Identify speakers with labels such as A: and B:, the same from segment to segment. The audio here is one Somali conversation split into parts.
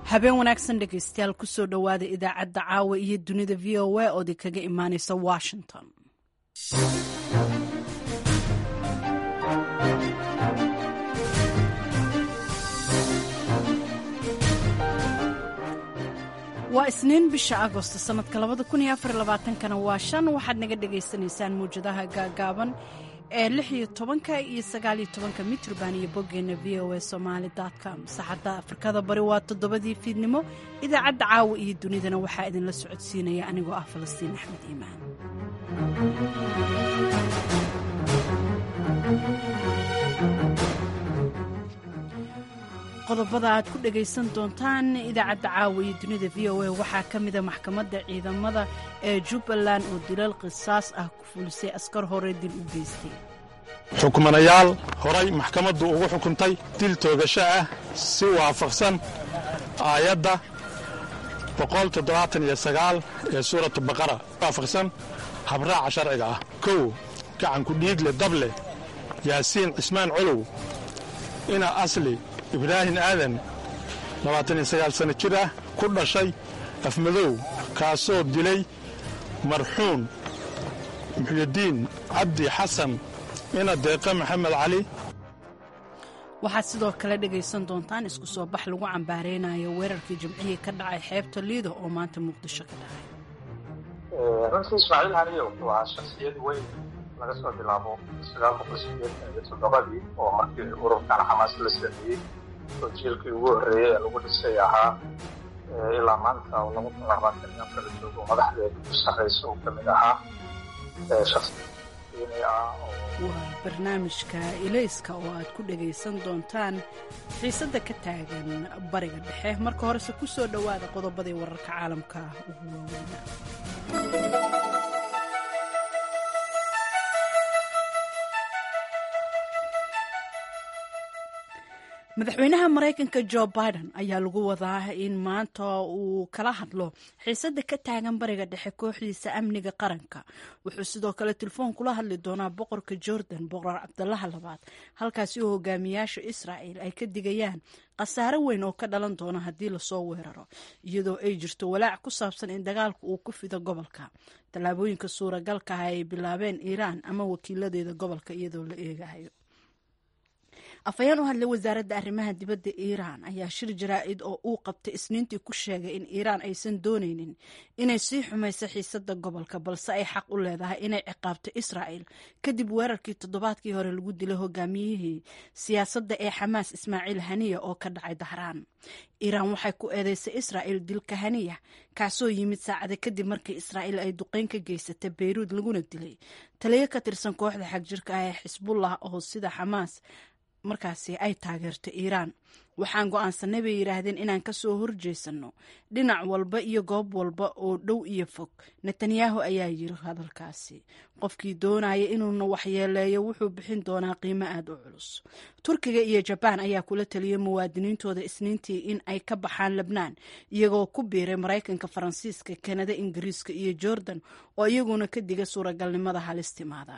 A: habeen wanaagsan dhegaystayaal kusoo dhowaada idaacadda caawa iyo dunida v o a ood kaga imaaneysa washington waa isniin bisha agosto sanadka kana waa shan waxaad naga dhagaysanaysaan mawjadaha gaagaaban ee lix iyo tobanka iyo sagaaliyo tobanka mitrban iyo boggeena v o a somaali com saxadda afrikada bari waa toddobadii fiidnimo idaacadda caawa iyo dunidana waxaa idinla socodsiinaya anigoo ah falastiin axmed iimaan qodobada aad ku dhagaysan doontaan idaacadda caawa iyo dunida v o a waxaa ka mida maxkamadda ciidamada ee jubbaland oo dilal qisaas ah ku fulisay askar hore dil u geystay
B: xukmanayaal horay maxkamaddu ugu xukuntay dil toogasho ah si waafaqsan aayadda ee suuratu baqara waafaqsan habraaca sharciga ah kow gacanku dhiigle dable yaasiin cismaan colow ina asli ibraahim aadan sanno jir ah ku dhashay afmadow kaasoo dilay marxuun muxyidiin cabdi xasan ina deeqa maxamed cali
A: waxaad sidoo kale dhegaysan doontaan isku soo bax lagu cambaareynayo weerarkii jimcihii ka dhacay xeebta liido oo maanta muqdisho ka dhacay
C: runtii ismaaciil haniyo wuxuu ahaa shaksiyad weyn laga soo bilaabo ii oo markii ururkan xamaas la sameeyey oo jiilkii ugu horreeyey ee lagu dhisay ahaa ilaa maanta oo laba kun labaatan iyo afar joogo madaxdeeda u sarraysa uu ka mid ahaa
A: waa barnaamijka ilayska oo aad ku dhagaysan doontaan xiisadda ka taagan bariga dhexe marka horese ku soo dhowaada qodobadii wararka caalamka ugu waaweyna madaxweynaha maraykanka jo biden ayaa lagu wadaa in maanta uu kala hadlo xiisadda ka taagan bariga dhexe kooxdiisa amniga qaranka wuxuu sidoo kale telefoon kula hadli doonaa boqorka jordan boqor cabdalaha labaad halkaasi oo hogaamiyaasha israa'el ay ka digayaan khasaare weyn oo ka dhalan doona haddii lasoo weeraro iyadoo ay jirto walaac ku saabsan in dagaalku uu ku fido gobolka tallaabooyinka suuragalka ah ay bilaabeen iiraan ama wakiiladeeda gobolka iyadoo la eegayo afhayeen u hadlay wasaaradda arrimaha dibadda iiraan ayaa shir jaraa'id oo uu qabtay isniintii ku sheegay in iiraan aysan doonaynin inay sii xumayso xiisadda gobolka balse ay xaq u leedahay inay ciqaabto israa'el kadib weerarkii toddobaadkii hore lagu dilay hogaamiyihii siyaasadda ee xamaas ismaaciil haniya oo ka dhacay dahraan iiraan waxay ku eedeysay israa'el dilka haniya kaasoo yimid saacada kadib markii israa'el ay duqeyn ka geysatay beyruud laguna dilay taliyo ka tirsan kooxda xagjirka ah ee xisbullah oo sida xamaas markaasi ay taageerto iiraan waxaan go'aansanay bay yidhaahdeen inaan ka soo horjeesanno dhinac walba iyo goob walba oo dhow iyo fog netanyahu ayaa yiri hadalkaasi qofkii doonaya inuuna waxyeeleeyo wuxuu bixin doonaa qiimo aad u culus turkiga iyo jabaan ayaa kula taliyay muwaadiniintooda isniintii in ay ka baxaan lebnaan iyagoo ku biiray maraykanka faransiiska kanada ingiriiska iyo jordan oo iyaguna ka diga suuragalnimada halistimaada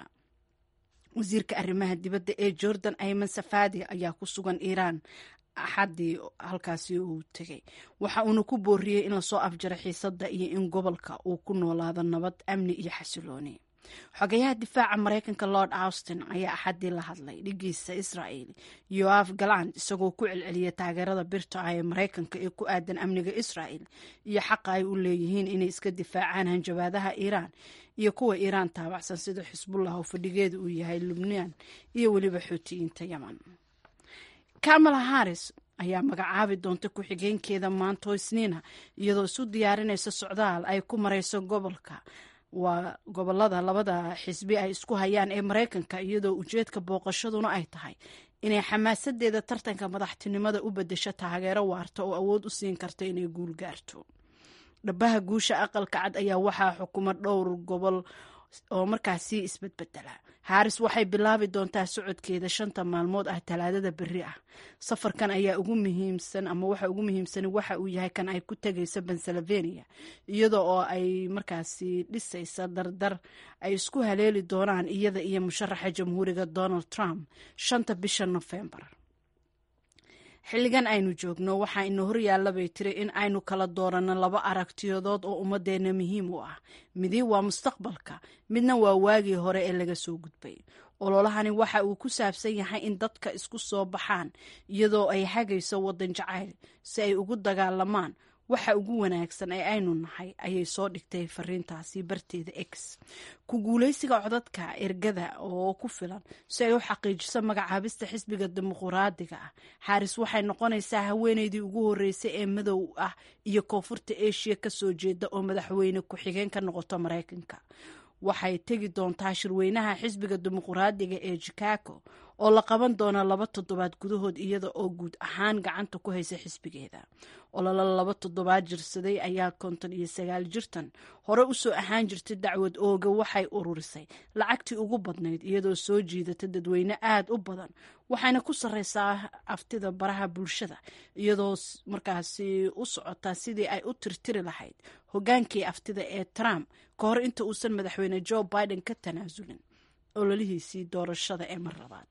A: wasiirka arrimaha dibadda ee jordan ayman safadi ayaa ku sugan iiraan axaddii halkaasi uu tegay waxa uuna ku booriyey in lasoo afjaro xiisadda iyo in gobolka uu ku noolaado nabad amni iyo xasilooni xogayaha difaaca maraykanka lord austin ayaa axaddii la hadlay dhigiisa israa'el yoaf galand isagoo ku celceliyay taageerada birta ah ee maraykanka ee ku aadan amniga israa'el iyo xaqa ay u leeyihiin inay iska difaacaan hanjabaadaha iiraan iyo kuwa iiraan taabacsan sida xisbullah oo fadhigeeda uu yahay lubnaan iyo weliba xoutiyiinta yeman kamala haris ayaa magacaabi doonta ku-xigeenkeeda maanto isniina iyadoo isu diyaarinaysa socdaal ay ku marayso gobolka waa gobolada labada xisbi ay isku hayaan ee maraykanka iyadoo ujeedka booqashaduna ay tahay inay xamaasadeeda tartanka madaxtinimada u bedesho taageero waarta oo awood u siin karta inay guul gaarto dhabaha guusha aqalka cad ayaa waxaa xukuma dhowr gobol oo markaasi isbedbedela haris waxay bilaabi doontaa socodkeeda shanta maalmood ah talaadada beri ah safarkan ayaa ugu muhiimsan ama waxa ugu muhiimsan waxa uu yahay kan ay ku tegayso pennsylvania iyada oo ay markaasi dhisaysa dardar ay isku haleeli doonaan iyada iyo musharaxa jamhuuriga donald trump shanta bisha nofembar xilligan aynu joogno waxaa ina horyaalla bay tiri in aynu kala dooranno laba aragtiyadood oo ummadeenna muhiim u ah midi waa mustaqbalka midna waa waagii hore ee laga soo gudbay ololahani waxa uu ku saabsan yahay in dadka isku soo baxaan iyadoo ay hagayso waddan jacayl si ay ugu dagaalamaan waxa ugu wanaagsan ee aynu nahay ayay soo dhigtay fariintaasi barteeda x ku guulaysiga codadka ergada oo ku filan si ay u xaqiijiso magacaabista xisbiga dimuquraadiga ah xaaris waxay noqonaysaa haweeneydii ugu horreysay ee madow ah iyo koonfurta eshiya ka soo jeeda oo madaxweyne ku-xigeen ka noqoto maraykanka waxay tegi doontaa shirweynaha xisbiga dimuquraadiga ee chicago oo la qaban doona laba toddobaad gudahood iyada oo guud ahaan gacanta ku haysa xisbigeeda ololo laba toddobaad jirsaday ayaa konton iyo sagaal jirtan hore usoo ahaan jirtay dacwad ooga waxay ururisay lacagtii ugu badnayd iyadoo soo jiidata dadweyne aad u badan waxayna ku sarreysaa aftida baraha bulshada iyadoo markaasi u socota sidii ay u tirtiri lahayd hogaankii aftida ee trump ka hor inta uusan madaxweyne joe biden ka tanaasulin ololihiisii doorashada ee mar labaad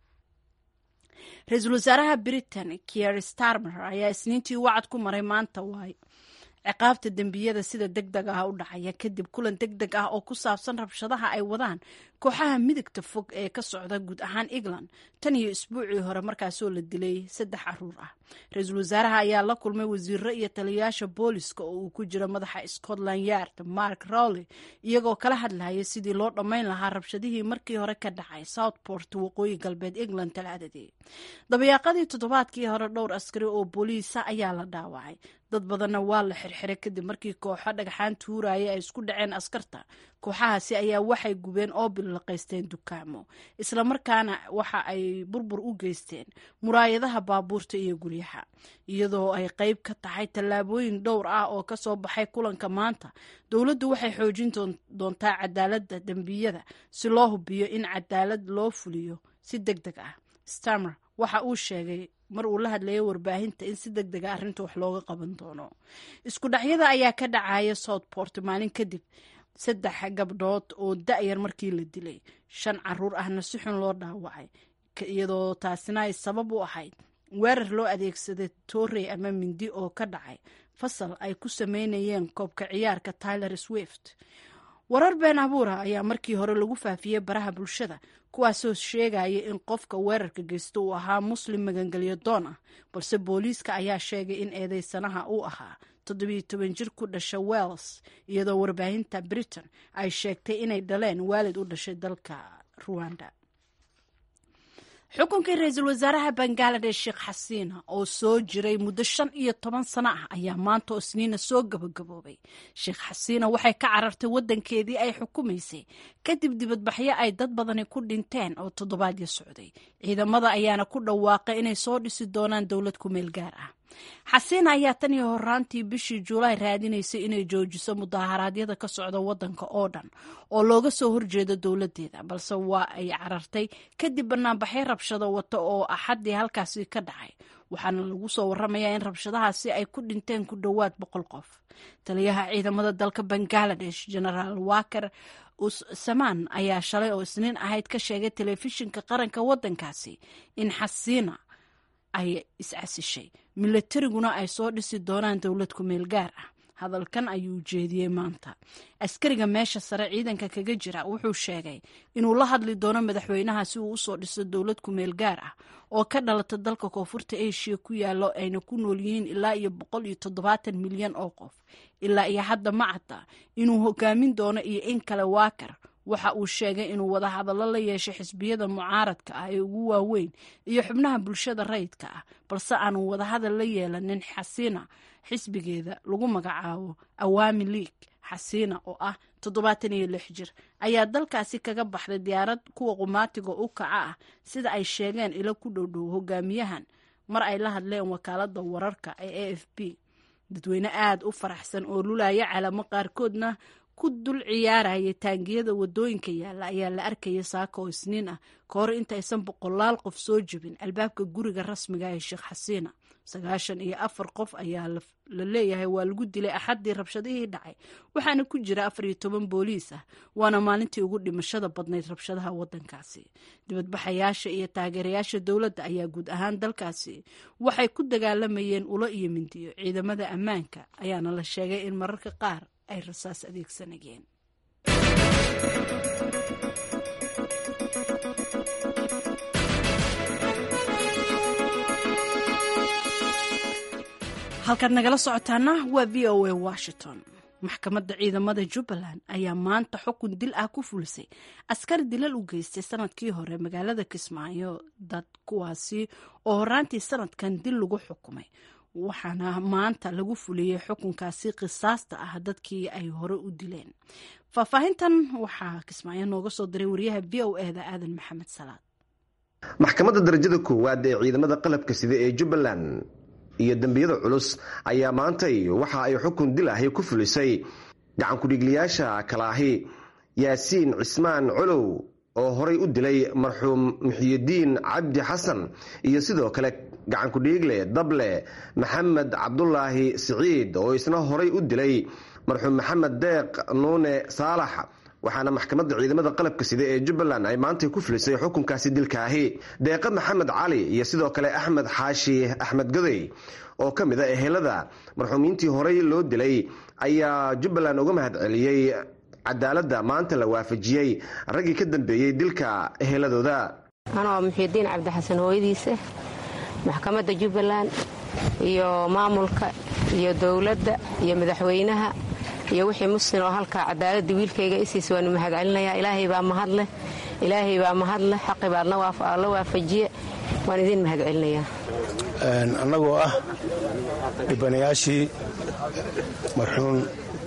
A: ra-iisul wasaaraha britain kier starmer ayaa isniintii wacad ku maray maanta waay ciqaabta dembiyada sida deg deg ah u dhacaya kadib kulan deg deg ah oo ku saabsan rabshadaha ay wadaan kooxaha midigta fog ee ka socda guud ahaan england tan iyo isbuucii hore markaasoo la dilay saddex caruur ah ra-iisul wasaaraha ayaa la kulmay wasiiro iyo taliyayaasha booliska oo uu ku jiro madaxa scotland yard mark rowley iyagoo kala hadlaya sidii loo dhammayn lahaa rabshadihii markii hore ka dhacay southport waqooyi galbeed england talaadadii dabayaaqadii toddobaadkii hore dhowr askari oo booliisa ayaa la dhaawacay dad badanna waa la xirxiray kadib markii kooxo dhagxaan tuuraya ay isku dhaceen askarta kooxahaasi ayaa waxay gubeen oo bilaqaysteen dukaamo islamarkaana waxa ay burbur u geysteen muraayadaha baabuurta iyo guryaha iyadoo ay qayb ka tahay tallaabooyin dhowr ah oo kasoo baxay kulanka maanta dowladdu waxay xoojin doontaa cadaaladda dembiyada si loo hubiyo in cadaalad loo fuliyo si deg deg ah stamer waxa uu sheegay mar uu la hadlayay warbaahinta in si deg dega arrinta wax looga qaban doono isku dhacyada ayaa ka dhacaya southport maalin kadib saddex gabdhood oo da-yar markii la dilay shan caruur ahna si xun loo dhaawacay iyadoo taasina ay sabab u ahayd weerar loo adeegsaday torrey ama mindi oo ka dhacay fasal ay ku sameynayeen koobka ciyaarka tyler swift warar been abuura ayaa markii hore lagu faafiyey baraha bulshada kuwaasoo sheegaya in qofka weerarka geysta uu ahaa muslim magangelyo doon ah balse booliiska ayaa sheegay in eedeysanaha uu ahaa toddobiyo toban jir ku dhasha wells iyadoo warbaahinta britain ay sheegtay inay dhaleen waalid u dhashay dalka ruwanda xukunkii ra-iisul wasaaraha bangaladesh sheekh xasiina oo soo jiray muddo shan iyo toban sano ah ayaa maanta oo isniina soo gabagaboobay sheekh xasiina waxay ka carartay waddankeedii ay xukumaysay kadib dibadbaxyo ay dad badani ku dhinteen oo toddobaadyo socday ciidamada ayaana ku dhawaaqay inay soo dhisi doonaan dowlad ku meel gaar ah xasiina ayaa tan iyo horaantii bishii juulaay raadinaysay inay joojiso mudaharaadyada ka socda waddanka oo dhan oo looga soo horjeedo dowladdeeda balse waa ay carartay kadib banaanbaxyo rabshado wata oo axaddii halkaasi ka dhacay waxaana lagu soo waramayaa in rabshadahaasi ay ku dhinteen ku dhowaad boqol qof taliyaha ciidamada dalka bangaladesh genaraal waker samaan ayaa shalay oo isniin ahayd ka sheegay telefishinka qaranka waddankaasi in xasiina ay iscasishay milatariguna ay soo dhisi doonaan dowlad ku meel gaar ah hadalkan ayuu jeediyey maanta askariga meesha sare ciidanka kaga jira wuxuu sheegay inuu la hadli doono madaxweynaha si uu usoo dhiso dowlad ku meel gaar ah oo ka dhalata dalka koonfurta asia ku yaalo ayna ku nool yihiin ilaa iyo boqol iyo toddobaatan milyan oo qof ilaa iyo hadda ma cadda inuu hogaamin doono iyo in kale waakar waxa uu sheegay inuu wada hadallo la yeeshay xisbiyada mucaaradka ah ee ugu waaweyn iyo xubnaha bulshada rayidka ah balse aanu wadahadal la yeelanin xasiina xisbigeeda lagu magacaabo awaami league xasiina oo ah toddobaatan iyo lix jir ayaa dalkaasi kaga baxday diyaarad kuwa qumaatiga u kaca ah sida ay sheegeen ilo ku dhowdhow hogaamiyahan mar ay la hadleen wakaalada wararka ee a f b dadweyne aada u faraxsan oo lulaya calamo qaarkoodna ku dul ciyaaraya taangiyada wadooyinka yaalla ayaa la arkaya saaka oo isniin ah ka hor intaysan boqolaal qof soo jebin albaabka guriga rasmiga ee sheekh xasiina sagaashan iyo afar qof ayaa la leeyahay waa lagu dilay axaddii rabshadihii dhacay waxaana ku jira afar iyo toban booliis ah waana maalintii ugu dhimashada badnayd rabshadaha wadankaasi dibadbaxayaasha iyo taageerayaasha dowladda ayaa guud ahaan dalkaasi waxay ku dagaalamayeen ulo iyo mindiyo ciidamada ammaanka ayaana la sheegay in mararka qaar ay rasaas adeegsanayeen halkaad nagala socotaana waa v o a washington maxkamadda ciidamada jubbaland ayaa maanta xukun dil ah ku fulisay askar dilal u geystay sanadkii hore magaalada kismaayo dad kuwaasi oo horaantii sanadkan dil lagu xukumay waxaana maanta lagu fuliyey xukunkaasi qisaasta ah dadkii ay hore u dileen faahfaahintan waxaa kismaayo nooga soo diray wariyaha v o e da aadan maxamed salaad
D: maxkamadda darajada koowaad ee ciidamada qalabka sida ee jubbaland iyo dembiyada culus ayaa maantay waxa ay xukun dil ahi ku fulisay gacankudhigliyaasha kale ahi yaasiin cismaan colow oo horay u dilay marxuum muxiyidiin cabdi xasan iyo sidoo kale gacankudhiigle dable maxamed cabdulaahi siciid oo isna horay u dilay marxuum maxamed deeq nuune saalax waxaana maxkamadda ciidamada qalabka sida ee jubbaland ay maantay ku fulisay xukunkaasi dilkaahi deeqa maxamed cali iyo sidoo kale axmed xaashi axmed goday oo ka mid a ehelada marxuumiintii horey loo dilay ayaa jubbaland uga mahad celiyey cadaaladda maanta la waafajiyey raggii ka dambeeyey dilka eheladooda
E: anoo muxiidiin cabdixasan hooyadiisa maxkamadda jubbaland iyo maamulka iyo dowladda iyo madaxweynaha iyo wixii muslim oo halkaa cadaaladda wiilkayga isiis waanu mahadcelinayaa ilaahay baa mahadleh ilaahay baa mahadleh xaqi baad la waafajiye waan idin mahadcelinayaa
B: annagoo ah dhibanayaashii marxuum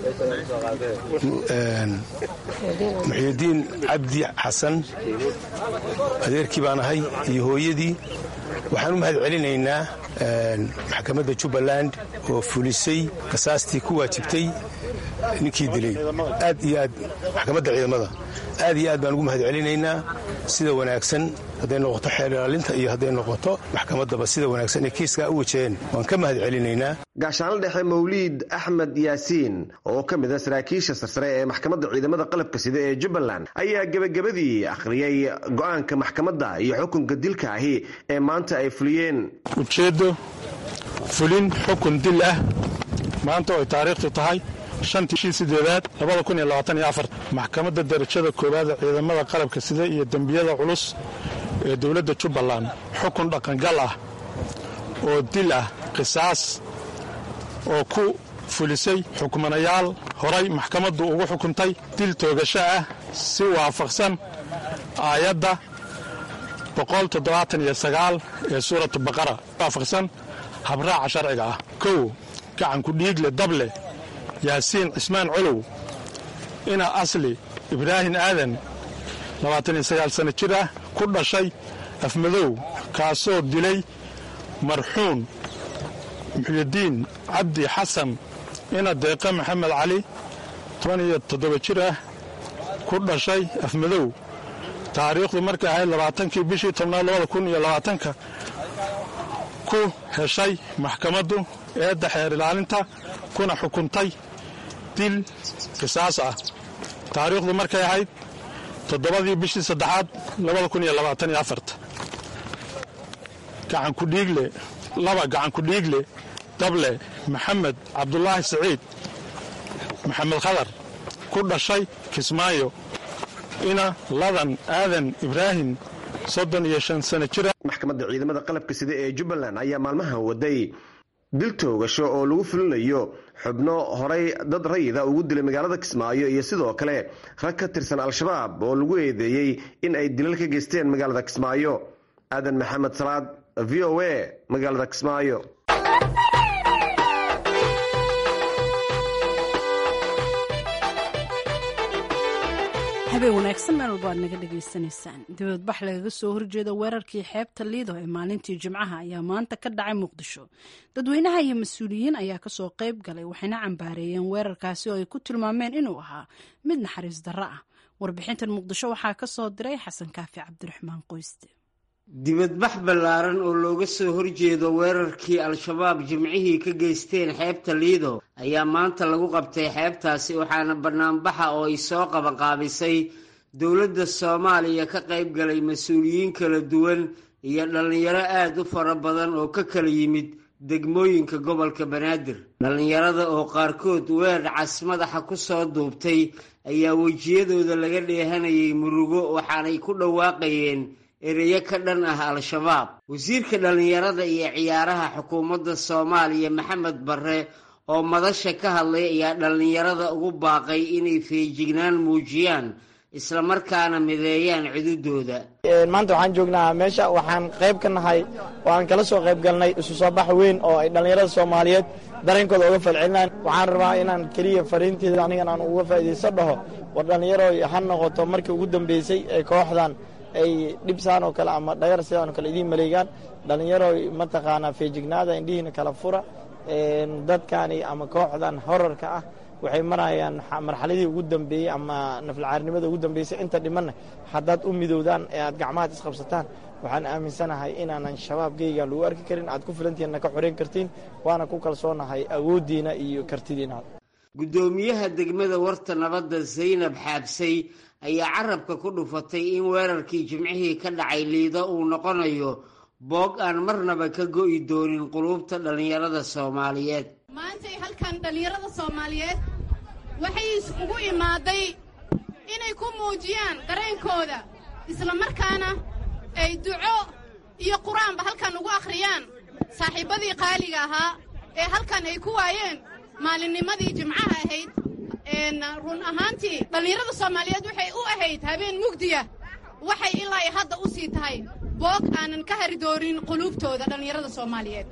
B: muxiidiin cabdi xasan adeerkii baan ahay iyo hooyadii waxaan u mahad celinaynaa maxkamadda jubbaland oo fulisay qisaastii ku waajibtay ninkii dilay aad iyo aad maxkamadda ciidamada aad iyo aad baan ugu mahad celinaynaa sida wanaagsan hadday noqoto xeer ilaalinta iyo hadday noqoto maxkamaddaba sida wanaagsan ee kiiskaa u wajaheen waan ka mahad celinaynaa
D: gaashaanla dhexe mawliid axmed yaasiin oo ka mid a saraakiisha sarsare ee maxkamadda ciidamada qalabka sida ee jubbaland ayaa gebagabadii akhriyey go-aanka maxkamadda iyo xukunka dilka ahi ee maanta ay fuliyeen
B: ujeeddo fulin xukun dil ah maanta oo ay taariikhtu tahay shantii shii sideedaad labada kun iyo labaatan iyo afar maxkamadda darajada koowaad ee ciidamada qalabka sida iyo dembiyada culus ee dowladda jubbaland xukun dhaqangal ah oo dil ah qisaas oo ku fulisay xukmanayaal horay maxkamaddu ugu xukuntay dil toogasho ah si waafaqsan aayadda ee suuratu baqara waafaqsan habraaca sharciga ah kow gacanku dhiigle dable yaasiin cismaan colow ina asli ibraahin aadan sano jir ah ku dhashay afmadow kaasoo dilay marxuum muxyidiin cabdi xasan ina deeqa maxamed cali jir ah ku dhashay afmadow taariikhdu markay ahayd labaatankii bishii tobnaad labada kun iyo labaatanka ku heshay maxkamaddu eedda xeer ilaalinta kuna xukuntay dil qisaas ah taariikhdu markay ahayd toddobadii bishii saddexaad labada kun iyo labaatan iyo afarta gacankudhiigle laba gacankudhiigle dable maxamed cabdulaahi siciid maxamed khadar ku dhashay kismaayo ina ladan aadan ibraahim soddon iyo shan sano jira
D: maxkamadda ciidamada qalabka sida ee jubbaland ayaa maalmahan waday dil toogasho oo lagu fulinayo xubno horay dad rayida ugu dilay magaalada kismaayo iyo sidoo kale rag ka tirsan al-shabaab oo lagu eedeeyey in ay dilal ka geysteen magaalada kismaayo aadan maxamed salaad v o a magaalada kismaayo
A: habeen wanaagsan meel walba aad naga dhagaysanaysaan dibadbax lagaga soo horjeeda weerarkii xeebta liido ee maalintii jimcaha ayaa maanta ka dhacay muqdisho dadweynaha iyo mas-uuliyiin ayaa kasoo qayb galay waxayna cambaareeyeen weerarkaasi oo ay ku tilmaameen inuu ahaa mid naxariis darro ah warbixintan muqdisho waxaa ka soo diray xasan kaafi cabdiraxmaan qoyste
F: dibadbax ballaaran oo looga soo horjeedo weerarkii al-shabaab jimcihii ka geysteen xeebta liido ayaa maanta lagu qabtay xeebtaasi waxaana banaanbaxa oo ay soo qabanqaabisay dowladda soomaaliya ka qayb galay mas-uuliyiin kala duwan iyo dhallinyaro aada u fara badan oo ka kala yimid degmooyinka gobolka banaadir dhallinyarada oo qaarkood weer cas madaxa ku soo duubtay ayaa wejiyadooda laga dheehanayay murugo waxaanay ku dhawaaqayeen ereyo ka dhan ah al-shabaab wasiirka dhallinyarada iyo ciyaaraha xukuumadda soomaaliya maxamed barre oo madasha ka hadlay ayaa dhallinyarada ugu baaqay inay feejignaan muujiyaan islamarkaana mideeyaan cududooda
G: maanta waxaan joognaa meesha waxaan qayb ka nahay oo aan kala soo qayb galnay isu soo bax weyn oo ay dhallinyarada soomaaliyeed dareenkooda uga falcelinaan waxaan rabaa inaan keliya fariinteeda anigan aan uga faa'iidaysto dhaho war dhallinyaro ha noqoto markii ugu dambeysay ee kooxdan ay dhibsaan oo kale ama dhagar sidaan oo kale idiin maleegaan dhallinyaro mataqaanaa feejignaada indhihiina kala fura dadkani ama kooxdan horarka ah waxay marayaan marxaladii ugu dambeeyey ama naflcaarnimada ugu dambeysay inta dhimanna haddaad u midowdaan ee aad gacmahaad isqabsataan waxaan aaminsanahay inaanan shabaabkeyga lagu arki karin aad ku filantihiinna ka xoreyn kartiin waana ku kalsoonahay awooddiina iyo kartidiina
F: guddoomiyaha degmada warta nabadda zaynab xaabsay ayaa carabka ku dhufatay in weerarkii jimcihii ka dhacay liido uu noqonayo boog aan marnaba ka go'i doonin quluubta dhallinyarada soomaaliyeed
H: maantay halkan dhallinyarada soomaaliyeed waxay isugu imaaday inay ku muujiyaan dareenkooda islamarkaana ay duco iyo qur-aanba halkan ugu akhriyaan saaxiibbadii qaaliga ahaa ee halkan ay ku waayeen maalinnimadii jimcaha ahayd run ahaantii dhallinyarada soomaaliyeed waxay u ahayd habeen mugdiya waxay ilaa ay hadda u sii tahay boog aanan ka hari doonin quluubtooda dhallinyarada soomaaliyeed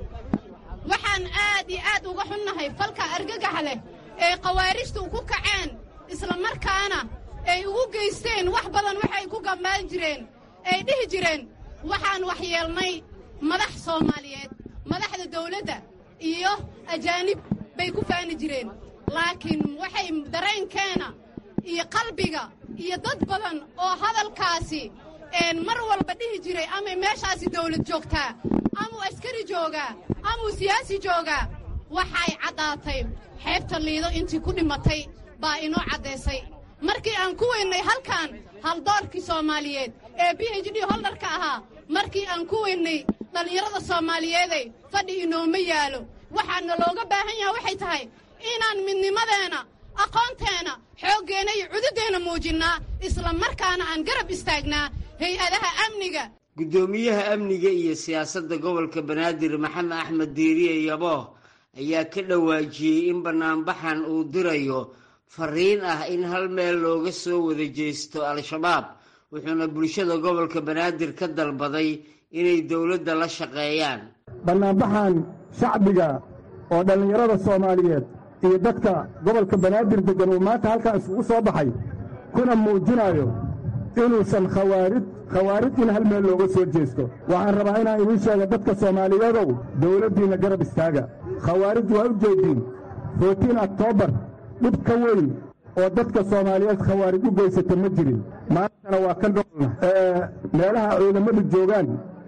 H: waxaan aad iyo aad uga xunnahay falka argagaxa leh ee khawaarijtu ku kaceen islamarkaana ay ugu geysteen wax badan waxay ku gambaan jireen ay dhihi jireen waxaan waxyeelnay madax soomaaliyeed madaxda dawladda iyo ajaanib bay ku faani jireen laakiin waxay dareenkeena iyo qalbiga iyo dad badan oo hadalkaasi mar walba dhihi jiray amay meeshaasi dawlad joogtaa amuu askari joogaa amuu siyaasi joogaa waxay caddaatay xeebta liido intii ku dhimatay baa inoo caddaysay markii aan ku weynnay halkan haldoorkii soomaaliyeed ee b h d holdarka ahaa markii aan ku weynnay dhallinyarada soomaaliyeeday fadhi inooma yaalo waxaana looga baahan yaha waxay tahay inaan midnimadeenna aqoonteenna xooggeenna iyo cududeenna muujinnaa isla markaana aan garab istaagnaa hay-adaha amniga
F: guddoomiyaha amniga iyo siyaasadda gobolka banaadir maxamed axmed diiriye yabooh ayaa ka dhawaajiyey in bannaanbaxan uu dirayo fariin ah in hal meel looga soo wada jeesto al-shabaab wuxuuna bulshada gobolka banaadir ka dalbaday inay dowladda la shaqeeyaan
I: bannaanbaxan shacbiga oo dhallinyarada soomaaliyeed iyo dadka gobolka banaadir deggan uu maanta halkaa isugu soo baxay kuna muujinayo inuusan khawaarid khawaarid in hal meel looga soo jeesto waxaan rabaa inaan idiin sheega dadka soomaaliyeedow dawladdiinna garab istaaga khawaarid waa u jeediin footiin oktoobar dhib ka weyn oo dadka soomaaliyeed khawaarid u geysata ma jirin maantana waa ka noolna meelaha ciidamadu joogaan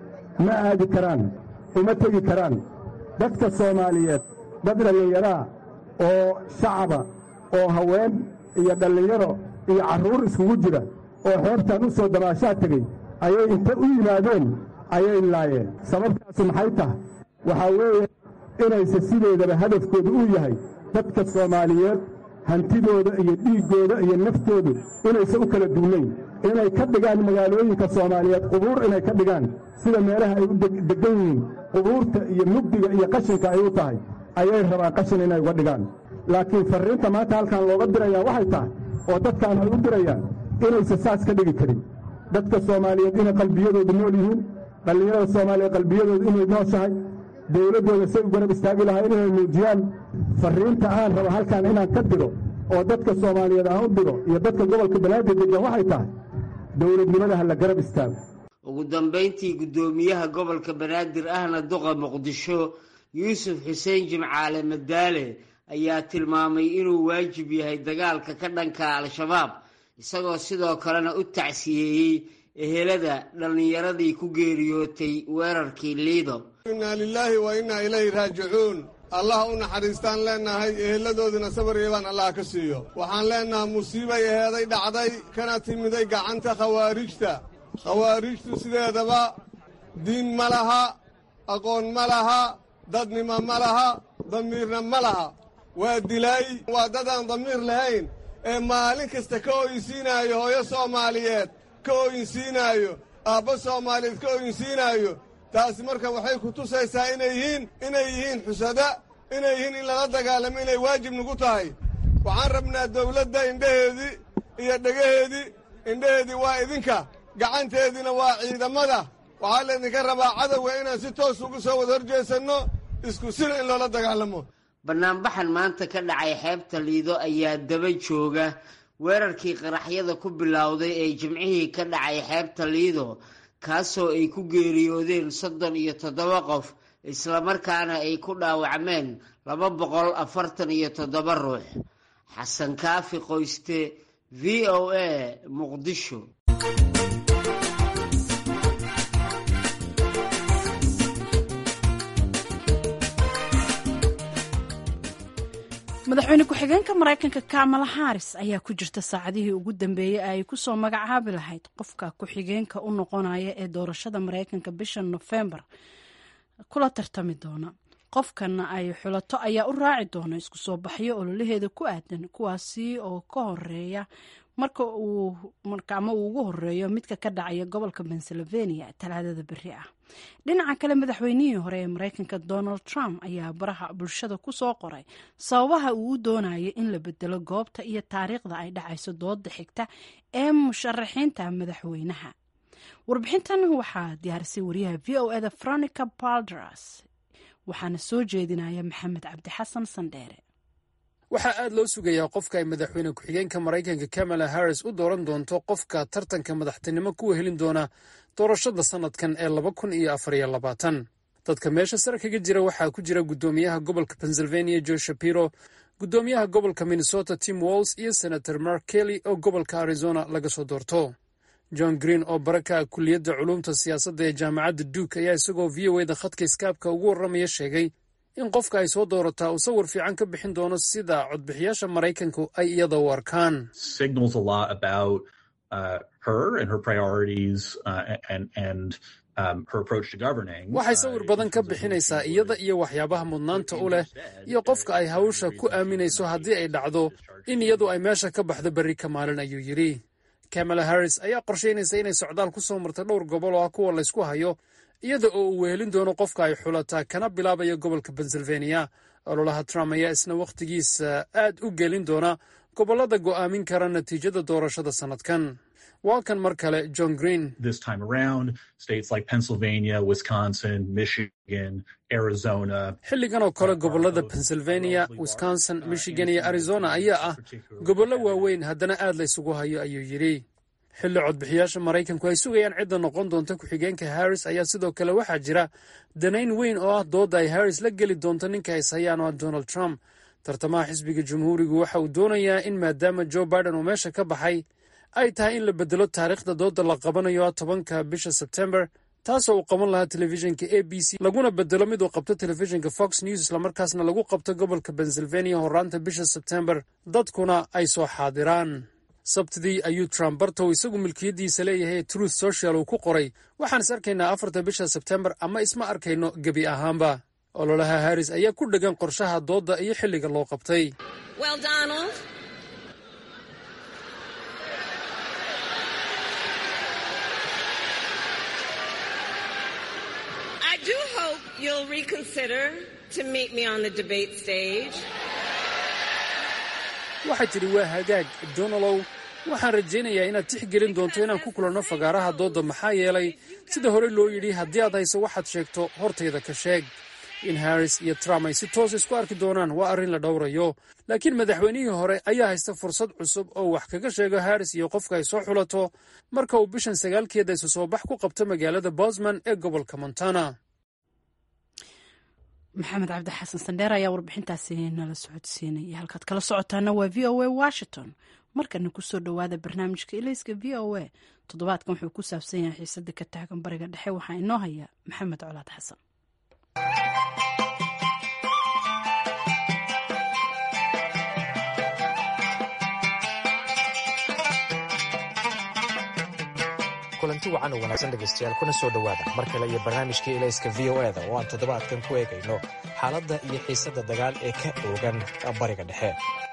I: ma aadi karaan uma tegi karaan dadka soomaaliyeed dad dhallinyaraa oo shacaba oo haween iyo dhallinyaro iyo carruur iskugu jira oo xeebtan u soo damaashaa tegey ayay inta u yimaadeen ayay laayeen sababtaasu maxay tahay waxaa weeye inayse sideedaba hadafkoodu uu yahay dadka soomaaliyeed hantidooda iyo dhiiggooda iyo naftoodu inayse u kala duunayn inay ka dhigaan magaalooyinka soomaaliyeed qubuur inay ka dhigaan sida meelaha ay u deggan yihiin qubuurta iyo mugdiga iyo qashinka ay u tahay ayay rabaan qashin inay uga dhigaan laakiin farriinta maanta halkan looga dirayaa waxay tahay oo dadkaan ay u dirayaan inayse saas ka dhigi karin dadka soomaaliyeed inay qalbiyadoodu nool yihiin dhallinyarada soomaaliyeed qalbiyadoodu inay nooshahay dawladdooda say u garab istaagi lahaa inay muujiyaan farriinta aan rabo halkan inaan ka diro oo dadka soomaaliyeed aan u diro iyo dadka gobolka banaadir degan waxay tahay dowladnimada ha la garab istaago
F: ugu dambayntii guddoomiyaha gobolka banaadir ahna duqa muqdisho yuusuf xuseen jimcaale madaale ayaa tilmaamay inuu waajib yahay dagaalka ka dhanka al-shabaab isagoo sidoo kalena u tacsiyeeyey ehelada dhallinyaradii ku geeriyootay weerarkii liido
J: innaa lilaahi wa innaa ilayhi raajicuun allah u naxariistaan leennahay eheladoodina sabar yeebaan allah ka siiyo waxaan leennahay musiibay eheeday dhacday kana timiday gacanta khawaarijta khawaarijtu sideedaba diin ma laha aqoon ma laha dadnimo ma laha damiirna ma laha waa dilaay waa dadaan damiir lahayn ee maalin kasta ka ooyinsiinaayo hooyo soomaaliyeed ka ooyinsiinaayo aabbo soomaaliyeed ka ooyinsiinaayo taasi marka waxay ku tusaysaa inay yihiin inay yihiin xusada inay yihiin in lala dagaalamo inay waajib nagu tahay waxaan rabnaa dawladda indhaheedii iyo dhegaheedii indhaheedii waa idinka gacanteediina waa ciidamada waxaa laydinka rabaa cadowga inaan si toos ugu soo wada horjeesanno isku sina in loola dagaalamo
F: banaanbaxan maanta ka dhacay xeebta liido ayaa daba jooga weerarkii qaraxyada ku bilowday ee jimcihii ka dhacay xeebta liido kaasoo ay ku geeriyoodeen soddon iyo toddoba qof islamarkaana ay ku dhaawacmeen laba boqol afartan iyo toddoba ruux xasan kaafi qoyste v o a muqdisho
A: madaxweyne ku-xigeenka maraykanka kamala haris ayaa ku jirta saacadihii ugu dambeeyey ay kusoo magacaabi lahayd qofka ku-xigeenka u noqonaya ee doorashada maraykanka bisha nofembar kula tartami doona qofkana ay xulato ayaa u raaci doona isku soo baxyo ololaheeda ku aadan kuwaasi oo ka horeeya marka uu ama uu ugu horeeyo midka ka dhacaya gobolka pennsylvania talaadada beri ah dhinaca kale madaxweynihii hore ee maraykanka donald trump ayaa baraha bulshada ku soo qoray sababaha uu u doonaya in la bedelo goobta iyo taariikhda ay dhacayso dooda xigta ee musharaxiinta madaxweynaha warbixintan waxaa diyaarisay wariyaha v o eda veronica baldras waxaana soo jeedinaya maxamed cabdixasan sandheere
K: waxaa aad loo sugayaa qofka ay madaxweyne ku-xigeenka maraykanka kamala harris u dooran doonto qofka tartanka madaxtinimo kuwa helin doona doorashada sannadkan ee laba kun iyo afar iyo labaatan dadka meesha sare kaga jira waxaa ku jira guddoomiyaha gobolka pennsylvania joe shapiro guddoomiyaha gobolka minnesota tim walls iyo senator mark kelly oo gobolka arizona laga soo doorto john green oo baraka kulliyadda culuumta siyaasadda ee jaamacadda duke ayaa isagoo v o eda khadka iskaabka ugu warramaya sheegay in qofka ay soo doorataa uu sawir fiican ka bixin doono sida codbixiyaasha maraykanku ay iyada u arkaan waxay sawir badan ka bixinaysaa iyada iyo waxyaabaha mudnaanta u leh iyo qofka ay hawsha ku aaminayso haddii ay dhacdo in iyadu ay meesha ka baxdo berri ka maalin ayuu yidhi kamala harris ayaa qorshaynaysa inay socdaal ku soo marta dhowr gobol oo ah kuwa laysku hayo iyada oo uu wehelin doono qofka ay xulataa kana bilaabaya gobolka pennsylvania ololaha trump ayaa isna wakhtigiisa aad u gelin doona gobollada go'aamin kara natiijada doorashada sannadkan waa kan mar kale john green xilligan oo kale gobollada pennsylvania wisconsin michigan iyo arizona ayaa ah gobollo waaweyn haddana aad la ysugu hayo ayuu yidhi xilli codbixiyaasha maraykanku ay sugayaan cidda noqon doonta ku-xigeenka harris ayaa sidoo kale waxaa jira danayn weyn oo ah doodda ay harris la geli doonto ninka is hayaan oo ah donald trump tartamaha xisbiga jamhuurigu waxa uu doonayaa in maadaama joe biden uu meesha ka baxay ay tahay in la bedelo taariikhda doodda la qabanayo ah tobanka bisha sebtembar taasoo uu qaban lahaa telefishinka a b c laguna bedelo mid uu qabto telefishinka fox news islamarkaasna lagu qabto gobolka pennsylvania horaanta bisha sebtembar dadkuna ay soo xaadiraan sabtidii ayuu trump bartow isagu milkiyaddiisa leeyahay ee truth social uu ku qoray waxaan is arkaynaa afarta bisha sebtembar ama isma arkayno gebi ahaanba ololaha harris ayaa ku dhegan qorshaha doodda iyo xilliga loo qabtay waxay tidhi waa hagaag donalow waxaan rajaynayaa inaad tixgelin doonto inaan ku kulanno fagaaraha doodda maxaa yeelay sida hore loo yidhi haddii aad hayso waxaad sheegto hortayda ka sheeg in harris iyo trump ay si toos isku arki doonaan waa arrin la dhowrayo laakiin madaxweynihii hore ayaa haysta fursad cusub oo wax kaga sheego harris iyo qofka ay soo xulato marka uu bishan sagaalkeeda isu soo bax ku qabto magaalada bosman ee gobolka montana
A: maxamed cabdi xasan sandheer ayaa warbixintaasi nala socodsiinaya halkaad kala socotaana waa v o a washington markana kusoo dhowaada barnaamijka ilayska v o a toddobaadkan wuxuu ku saabsan yahay xiisada ka taagan bariga dhexe waxaa inoo haya maxamed colaad xasan
L: kulanti wacan oo wanaagsan dhegaystayaal kuna soo dhowaada mar kale iyo barnaamijkii ilayska v o e da oo aan toddobaadkan ku eegayno xaaladda iyo xiisadda dagaal ee ka oogan bariga dhexe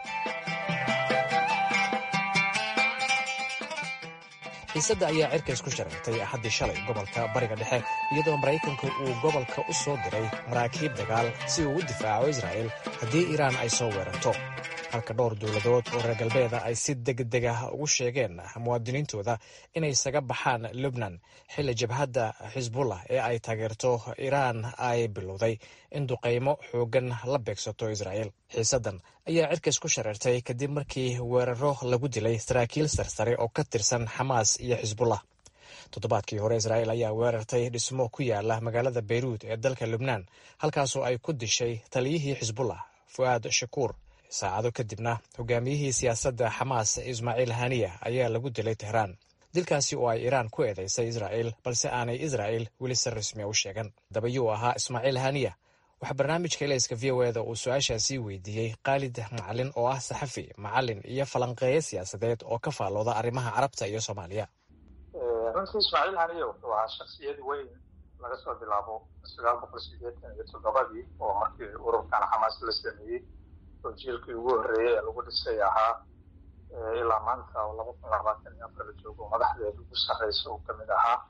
L: xiisadda ayaa cirka isku shareertay axaddii shalay gobolka bariga dhexe iyadoo maraykanku uu gobolka u soo diray maraakiib dagaal si uu u difaaco israa'il haddii iiraan ay soo weerarto halka dhowr dowladood oo reer galbeeda ay si degdeg ah ugu sheegeen muwaadiniintooda inay isaga baxaan lubnan xilli jabhadda xisbullah ee ay taageerto iiraan ay bilowday in duqaymo xooggan la beegsato israa'il xiisaddan ayaa cirka isku shareertay kadib markii weeraro lagu dilay saraakiil sarsare oo ka tirsan xamaas iyo xisbullah toddobaadkii hore israa'il ayaa weerartay dhismo ku yaala magaalada beyruud ee dalka lubnaan halkaasoo ay ku dishay taliyihii xisbullah fu'aad shakuur saacado kadibna hogaamiyihii siyaasadda xamaas ismaaciil haniya ayaa lagu dilay tehraan dilkaasi oo ay iiraan ku eedaysay israa'il balse aanay israa'il weli si rasmiya u sheegan dabayuu ahaa ismaaciil haniya waxaa barnaamijka ilayska v o eda uu su-aashaasii weydiiyey khaalid macalin oo ah saxafi macalin iyo falanqeeye siyaasadeed oo ka faallooda arrimaha carabta iyo soomaaliya
C: runtii ismaaciil haniya wuxuu ahaa shaksiyad weyn laga soo bilaabo sagaal boqol sideetan iyo toddobadii oo markii ururkan xamaas la sameeyey oo jiilkii ugu horreeyey ee lagu dhisay ahaa ilaa maanta oo laba kun labaatan iyo afar la joogo madaxdeeda ugu sarreysa uu kamid ahaa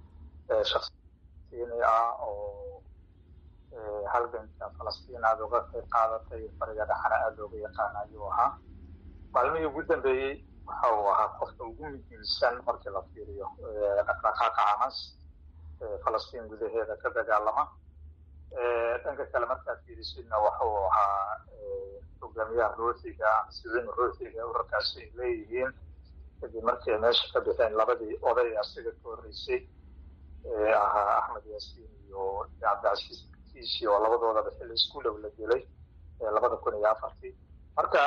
C: shaksiini ah oo halganka falastiin aada uga qayb qaadatay bariga dhexana aada looga yaqaana ayuu ahaa maalmihii ugu dambeeyey waxa uu ahaa qofka ugu muhiimsan markii la fiiriyo dhaqdhaqaaqa xamaas falastiin gudaheeda ka dagaalama dhanka kale markaad fiirisidna waxa uu ahaa hogaamiyaha ruuxiga ama siciin ruuxiga urarkaasi ay leeyihiin kadib markii ay meesha ka bixeen labadii oday asiga ka horreysay ee ahaa axmed yaasiin iyo cabdicasiis kiisi oo labadoodaba xilli isku dhow la dilay labada kun iyo afartii marka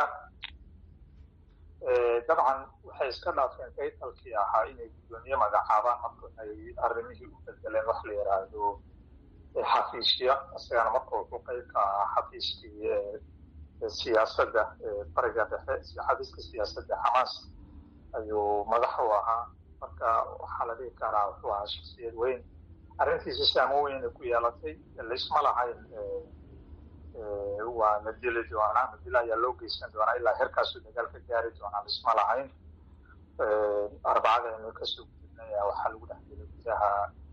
C: dabcan waxay iska dhaafeen kaytalkii ahaa inay guddoomiye magacaabaan marka ay arrimihii u bedeleen wax la yidhaahdo xafiisya isagana marka wuxuu qayb ka ahaa xafiiskii siyaasadda bariga dhexe xafiiska siyaasadda xamaas ayuu madax u ahaa marka waxaa la dhihi karaa wuxuu ahaa shaksiyad weyn arrintiisa saamo weyna ku yeelatay laisma lahayn waa la dili doonaa madila ayaa loo geysan doonaa ilaa herkaasuu dagaal ka gaari doonaa laisma lahayn arbacada aynu kasoo gudubnay waxaa lagu dhex dilay gudaha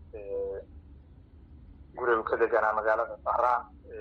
C: gurigu ka deganaa magaalada bahraan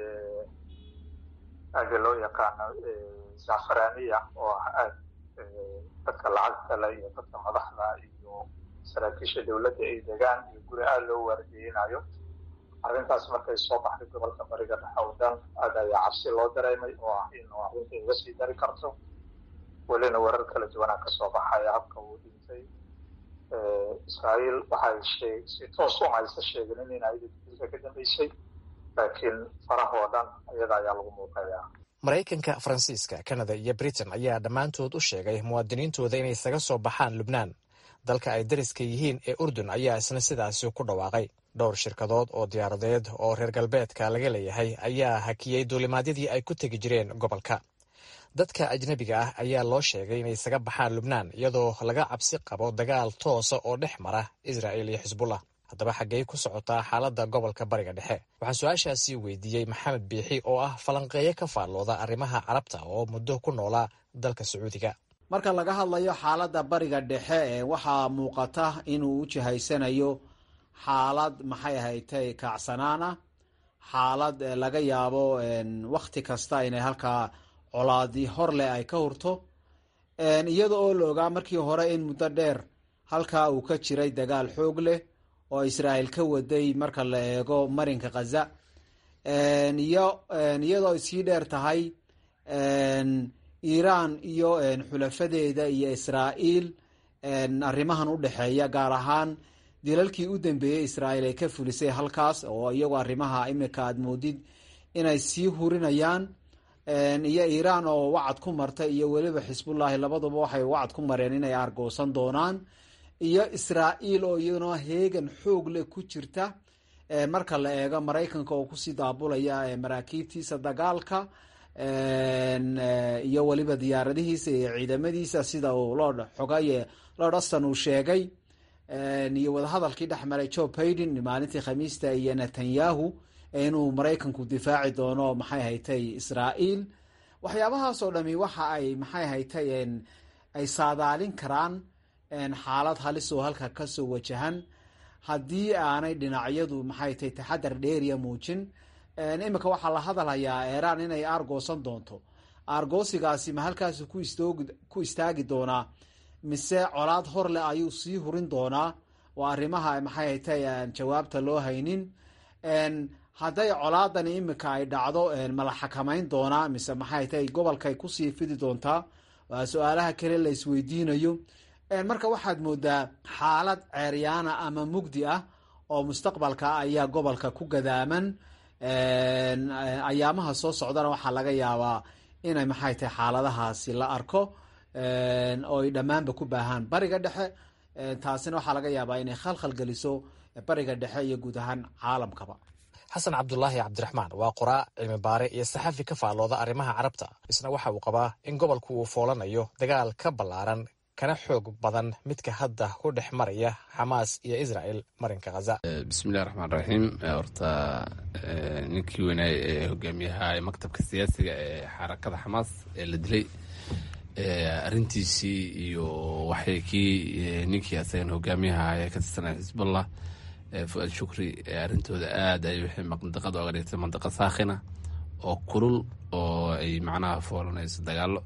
C: aaga loo yaqaano zafaraniya oo ah aad dadka lacagta le iyo dadka madaxda iyo saraakiisha dowladda ay degaan iyo guri aada loo waardiyeynayo arrintaas markay soo baxday gobolka bariga dhexe oo dhan aad ayaa cabsi loo dareemay oo ah in arrinta iga sii dari karto welina warar kala duwanaa kasoo baxaya habka uu dhintay israa'iil waxay shee si toos u haysa sheegin in ayada dilka ka dambeysay laakiin farahoo dhan iyada ayaa lagu muuqayaa
L: maraykanka faransiiska kanada iyo britain ayaa dhammaantood u sheegay muwaadiniintooda inay isaga soo baxaan lubnaan dalka ay dariska yihiin ee urdun ayaa isna sidaasi ku dhawaaqay dhowr shirkadood oo diyaaradeed oo reer galbeedka laga leeyahay ayaa hakiyey duulimaadyadii ay ku tegi jireen gobolka dadka ajnebiga ah ayaa loo sheegay inay isaga baxaan lubnaan iyadoo laga cabsi qabo dagaal toosa oo dhex mara israa'il iyo xisbullah haddaba xaggey ku socotaa xaaladda gobolka bariga dhexe waxaan su-aashaasi weydiiyey maxamed biixi oo ah falanqeeye ka faallooda arrimaha carabta oo muddo ku noolaa dalka sacuudiga
M: marka laga hadlayo xaaladda bariga dhexe ee waxaa muuqata inuu u jihaysanayo xaalad maxay ahaytay kacsanaana xaalad laga yaabo wakhti kasta inay halkaa colaadi hor leh ay ka hurto iyada oo la ogaa markii hore in muddo dheer halkaa uu ka jiray dagaal xoog leh oo israa'il ka waday marka la eego marinka khaza iyo iyadoo sii dheer tahay iiraan iyo xulafadeeda iyo israa'iil arrimahan u dhexeeya gaar ahaan dilalkii u dambeeyey israa'iil ay ka fulisay halkaas oo iyagu arrimaha imika aad moodid inay sii hurinayaan iyo iiraan oo wacad ku martay iyo weliba xisbullaahi labaduba waxay wacad ku mareen inay argoosan doonaan iyo israa'iil oo iyaduna heegan xoog leh ku jirta marka la eego maraykanka oo kusii daabulaya maraakiibtiisa dagaalka iyo weliba diyaaradihiisa iyo ciidamadiisa sida uu lord xogaye lord aston uu sheegay iyo wadahadalkii dhex maray joe baiden maalintii khamiista iyo netanyahu inuu maraykanku difaaci doono maxay haytay israa'iil waxyaabahaasoo dhami waxa ay maxay haytay ay saadaalin karaan xaalad halis oo halka kasoo wajahan haddii aanay dhinacyadu maxay tahay taxadar dheeriya muujin imika waxaa la hadalhayaa iiraan inay aargoosan doonto aargoosigaasi ma halkaas ku istaagi doonaa mise colaad hor leh ayuu sii hurin doonaa waa arrimaha maxay haytay jawaabta loo haynin hadday colaadani imika ay dhacdo mala xakamayn doonaa mise maxay tahay gobolkay kusii fidi doontaa waa su-aalaha kale la isweydiinayo marka waxaad moodaa xaalad ceeryaana ama mugdi ah oo mustaqbalka ayaa gobolka ku gadaaman ayaamaha soo socdana waxaa laga yaabaa inay maxay tahay xaaladahaasi la arko oo ay dhammaanba ku baahaan bariga dhexe taasina waxaa laga yaabaa inay khalkhal geliso bariga dhexe iyo guud ahaan caalamkaba
L: xasan cabdulaahi cabdiraxmaan waa qoraa cilmi baare iyo saxafi ka faallooda arrimaha carabta isna waxa uu qabaa in gobolku uu foolanayo dagaal ka ballaaran kana xoog badan midka hadda ku dhex maraya xamaas iyo israel marinka khaza
N: bismillahi raxmaan raxiim horta ninkii weynaay ee hogaamiyaha maktabka siyaasiga ee xarakada xamaas ee la dilay arintiisii iyo waxay kii ninkii asagan hogaamiyaha ee ka tirsanaya xisbullah fu-aad shukri arrintooda aad ay waxay mandaqada oga dhigtay mandaqa saakhina oo kulul oo ay macnaha foolanayso dagaalo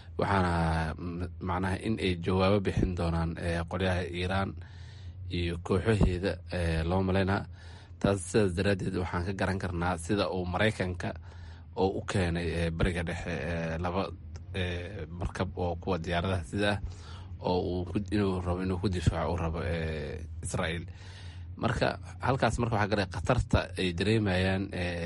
N: waxaana macnaha in ay jawaabo bixin doonaan qolyaha iiraan iyo kooxaheeda loo malaynaa taas sidaas daraaddeed waxaan ka garan karnaa sida uu maraykanka oo u keenay bariga dhexe laba markab oo kuwa diyaaradaha sida ah oo inuu rabo inuu ku difaaco uu rabo israael marka halkaas marka waxaa garay khatarta ay dareemayaan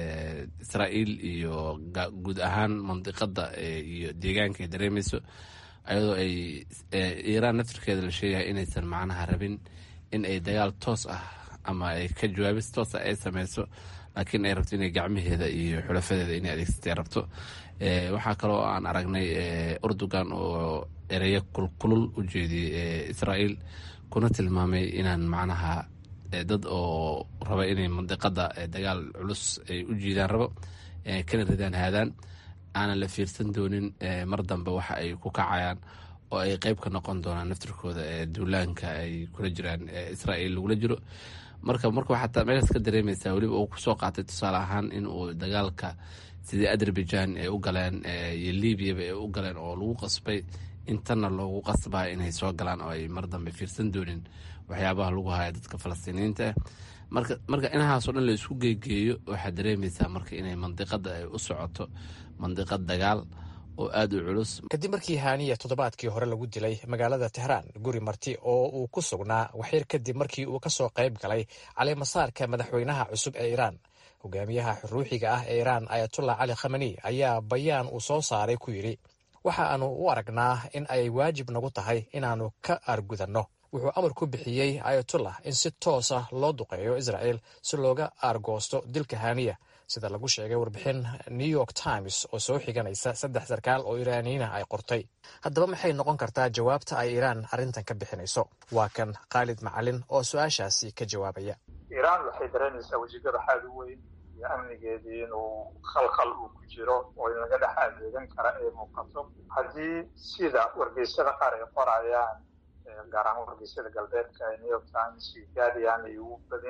N: israa'iil iyo guud ahaan mandiqada iyo deegaanka ay dareemayso ayadoo ay iiraan naftirkeeda la sheegaya inaysan macnaha rabin in ay dagaal toos ah ama ay ka jawaabis toos ah ay sameyso laakiin ay rabto inay gacmaheeda iyo xulafadeeda inay adeegsatay rabto waxaa kaloo aan aragnay urdugan oo ereyo kulkulul u jeediyey israa'iil kuna tilmaamay inaan macnaha dad oo raba inay mandiqada dagaal culus ay u jiidaan rabo kana ridaan haadaan aanan la fiirsan doonin mar dambe waxa ay ku kacayaan oo ay qeyb ka noqon doonaan naftirkooda duulaanka ay kula jiraan israa'iil lagula jiro marka marka waxaad meeshaas ka dareemaysaa weliba uu kusoo qaatay tusaale ahaan in uu dagaalka sidii azerbaijan ay u galeen iyo libyaba ay u galeen oo lagu qasbay intanna loogu qasbaa inay soo galaan oo ay mar dambe fiirsan doonin waxyaabaha lagu haya dadka falastiiniyiinta ah marka marka inahaasoo dhan la isku geegeeyo waxaad dareemaysaa marka inay mandiqada ay u socoto mandiqad dagaal oo aada u culus
L: kadib markii haaniya toddobaadkii hore lagu dilay magaalada tehraan guri marti oo uu ku sugnaa waxyar kadib markii uu kasoo qayb galay caleemasaarka madaxweynaha cusub ee iiraan hogaamiyaha ruuxiga ah ee iiraan ayatullah cali khamani ayaa bayaan uu soo saaray ku yidhi waxa aanu u aragnaa in ay waajib nagu tahay inaannu ka aargudanno wuxuu amar ku bixiyey ayatullah in si toos ah loo duqeeyo israel si looga aargoosto dilka haaniya sida lagu sheegay warbixin new york times oo soo xiganaysa saddex sarkaal oo iraaniyiina ay qortay haddaba maxay noqon kartaa jawaabta ay iiraan arrintan ka bixinayso waa kan khaalid macalin oo su-aashaasi ka jawaabaya
C: iiraan waxay dareemaysaa wejigada xaad u weyn iyo amnigeedii inuu khalkhal uu ku jiro oo in laga dhex adeegan kara ay muuqato haddii sida wargeysyada qaar ay qorayaan gaar ahaan wargeysyada galbeedka ee new york times iyo guardian ay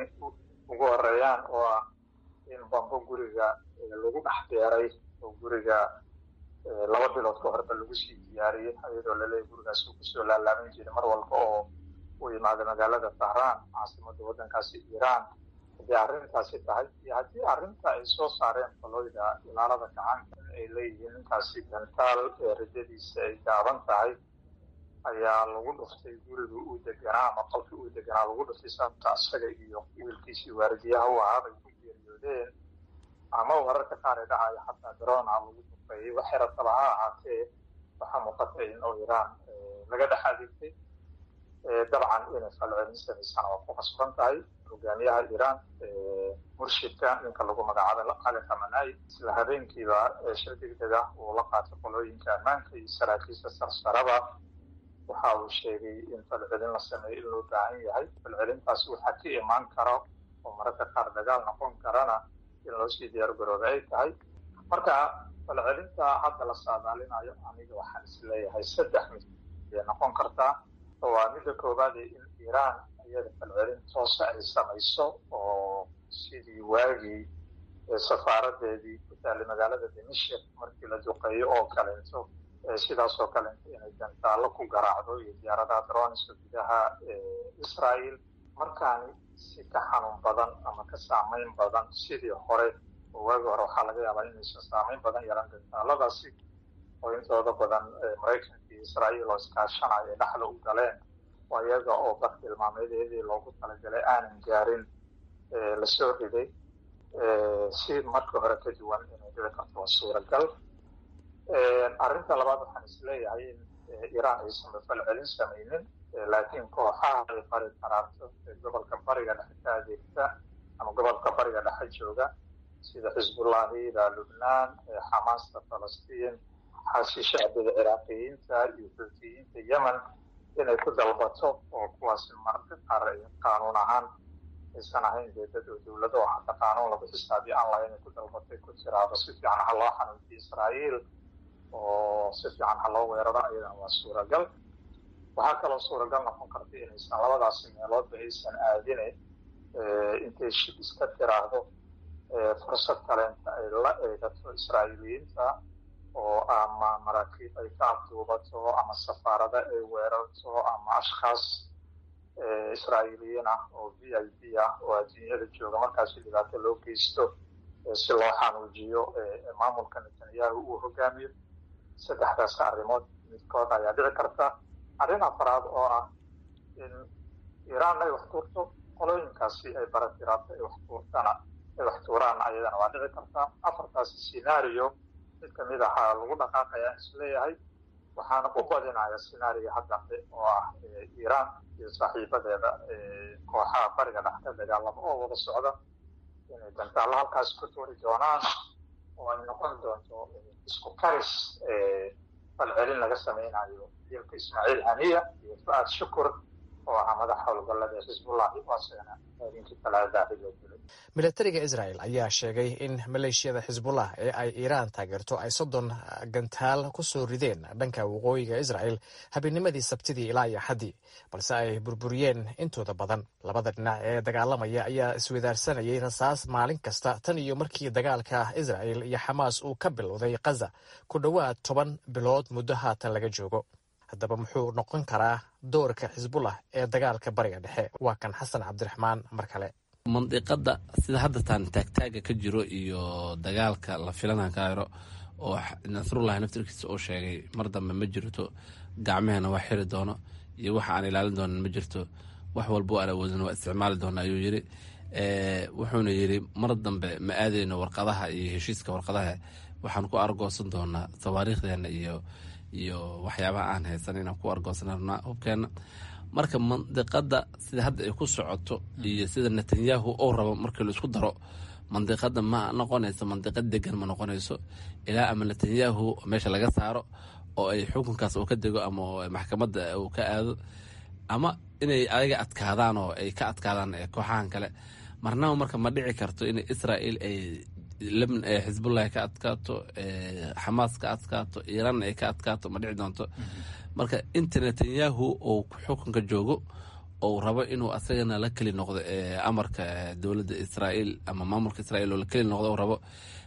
C: ugu horeeyaan oo ah in bambo guriga lagu dhex beeray oo guriga laba bilood ka horba lagu sii diyaariyey iyadoo laleeyahy gurigaas uu kusoo laalaaban jiray mar walba oo uu yimaado magaalada tahraan caasimada waddankaasi iiraan haddii arrintaasi tahay iyo haddii arrinta ay soo saareen qoloyda ilaalada gacanka in ay leeyihiin ninkaasi gantaal ee rajadiisa ay gaaban tahay ayaa lagu dhuftay guriga uu deganaa ama qolkii uu deganaa lagu dhuftay sababta asaga iyo wiilkiisii waaridiyaha u ahaa bay ku geeriyoodeen ama wararka qaar ee dhacayo xataa darona lagu duqeeyey waxay rataba ha ahaatee waxaa muuqata in oo iraan laga dhex adeegtay dabcan inay falcelin samaysana waa ku qasban tahay hogaamiyaha iiraan murshidka ninka lagu magacaabo cali khamanai isla habeenkiiba shir degdeg ah uu la qaatay qolooyinka ammaanka iyo saraakiisha sarsaraba waxa uu sheegay in falcelin la sameeyo in loo baahan yahay falcelintaasi waxaa ka imaan karo oo mararka qaar dagaal noqon karana in loo sii diyaar garooba ay tahay marka falcelinta hadda la saadaalinayo aniga waxaan isleeyahay saddex mid ayay noqon kartaa waa midda koowaade in iiraan iyada falcelin toosa ay samayso oo sidii waagii safaaradeedii ku taallay magaalada dimashik markii la duqeeyo oo kalento sidaas oo kalento inay gantaallo ku garaacdo iyo diyaaradaha droniska gudaha israel markaani si ka xanuun badan ama ka saamayn badan sidii hore oo waagi hore waxaa laga yaabaa inaysan saamayn badan yaran gantaaladaasi oo intooda badan maraykanka iyo israa'iil oo iskaashanayo ay dhexda u galeen oo iyaga oo bartilmaameedeedii loogu talagalay aanan gaarin lasoo riday si markii hore ka duwan inay dhici karto waa suuragal arrinta labaad waxaan isleeyahay in iiraan aysan falcelin samaynin laakiin kooxaha ay bari karaarto ee gobolka bariga dhexe ka adeegta ama gobolka bariga dhexe jooga sida xisbullahida lubnaan xamaasta falastiin xaasi shacbiga ciraaqiyiinta iyo xuutiyiinta yemen inay ku dalbato oo kuwaasi mararka qaar qaanuun ahaan aysan ahayn dee dad oo dowlado oo hadda qaanuun lagu xisaabiyo aan lahayn ay ku dalbatay ku tiraado si fiican ha loo xanuunjiyo israa'iil oo si fiican ha loo weeraro ayadana waa suuragal waxaa kaloo suuragal noqon karta inaysan labadaasi meeloodba aysan aadine intay shib iska tiraahdo fursad kaleenta ay la eegato israa'iiliyiinta oo ama maraakiib ay ka abduubato ama safaarada ay weerarto ama ashkhaas israa'iiliyiin ah oo v i p ah oo adduunyada jooga markaasi dhibaato loo geysto si loo xanuujiyo maamulka netanyahu uu hogaamiyo saddexdaas arrimood midkood ayaa dhici karta arrin afaraad oo ah in iiraan ay wax tuurto qolooyinkaasi ay baratiraabto ay wax tuurtana ay wax tuuraan ayadana waa dhici karta afartaasi scenario mid kamid ahaa lagu dhaqaaqayaa isleeyahay waxaana u badinaya scenario haddambe oo ah iiraan iyo saaxiibadeeda kooxaha bariga dhex ka dagaalamo oo wada socda inay gantaallo halkaas ku tuuri doonaan oo ay noqon doonto isku karis falcelin laga samaynayo dilka ismaaciil haniya iyo fu'aad shukur oo ahaa madaxa howlgallada xisbullahi waasena habeenkii talaadaahi loo dilay
L: milatariga israel ayaa sheegay in maleeshiyada xisbullah ee ay iiraan taageerto ay soddon gantaal ku soo rideen dhanka waqooyiga israel habeennimadii sabtidii ilaa iyo axaddii balse ay burburiyeen intooda badan labada dhinac ee dagaalamaya ayaa iswadaarsanayay rasaas maalin kasta tan iyo markii dagaalka israel iyo xamaas uu ka bilowday khaza ku dhowaad toban bilood muddo haatan laga joogo haddaba muxuu noqon karaa doorka xisbullah ee dagaalka bariga dhexe waa kan xasan cabdiraxmaan mar kale
N: mandiqada sida haddatan taagtaaga ka jiro iyo dagaalka la filana kairo oo nasrullahi naftirkiisa uu sheegay mar dambe ma jirto gacmehena waa xiri doono iyo waxa aan ilaalin doonan ma jirto wax walba aan awoodin waa isticmaali doona ayuu yiri wuxuuna yiri mar dambe ma aadeyno warqadaha iyo heshiiska warqadaha waxaan ku argoosan doonaa tawaariikhdeena iyo iyo waxyaabaha aan haysan inaan ku argoosanarnaa hubkeena marka mandiqada sida hadda ay ku socoto iyo sida netanyahu uu rabo markii la isku daro mandiqada ma noqonayso mandiqad degan ma noqonayso ilaa ama netanyahu meesha laga saaro oo ay xukunkaas uu ka dego ama maxkamadda uu ka aado ama inay ayaga adkaadaan oo ay ka adkaadaan kooxahan kale marnaba marka ma dhici karto in israel ay xisbullahi ka adkaato xamaas ka adkaato iiraanna ay ka adkaato ma dhici doonto marka inta netanyahu uu xukunka joogo ou rabo inuu asagana la keli noqdo amarka dowladda israael ama maamulka israel oo la keli noqdo rabo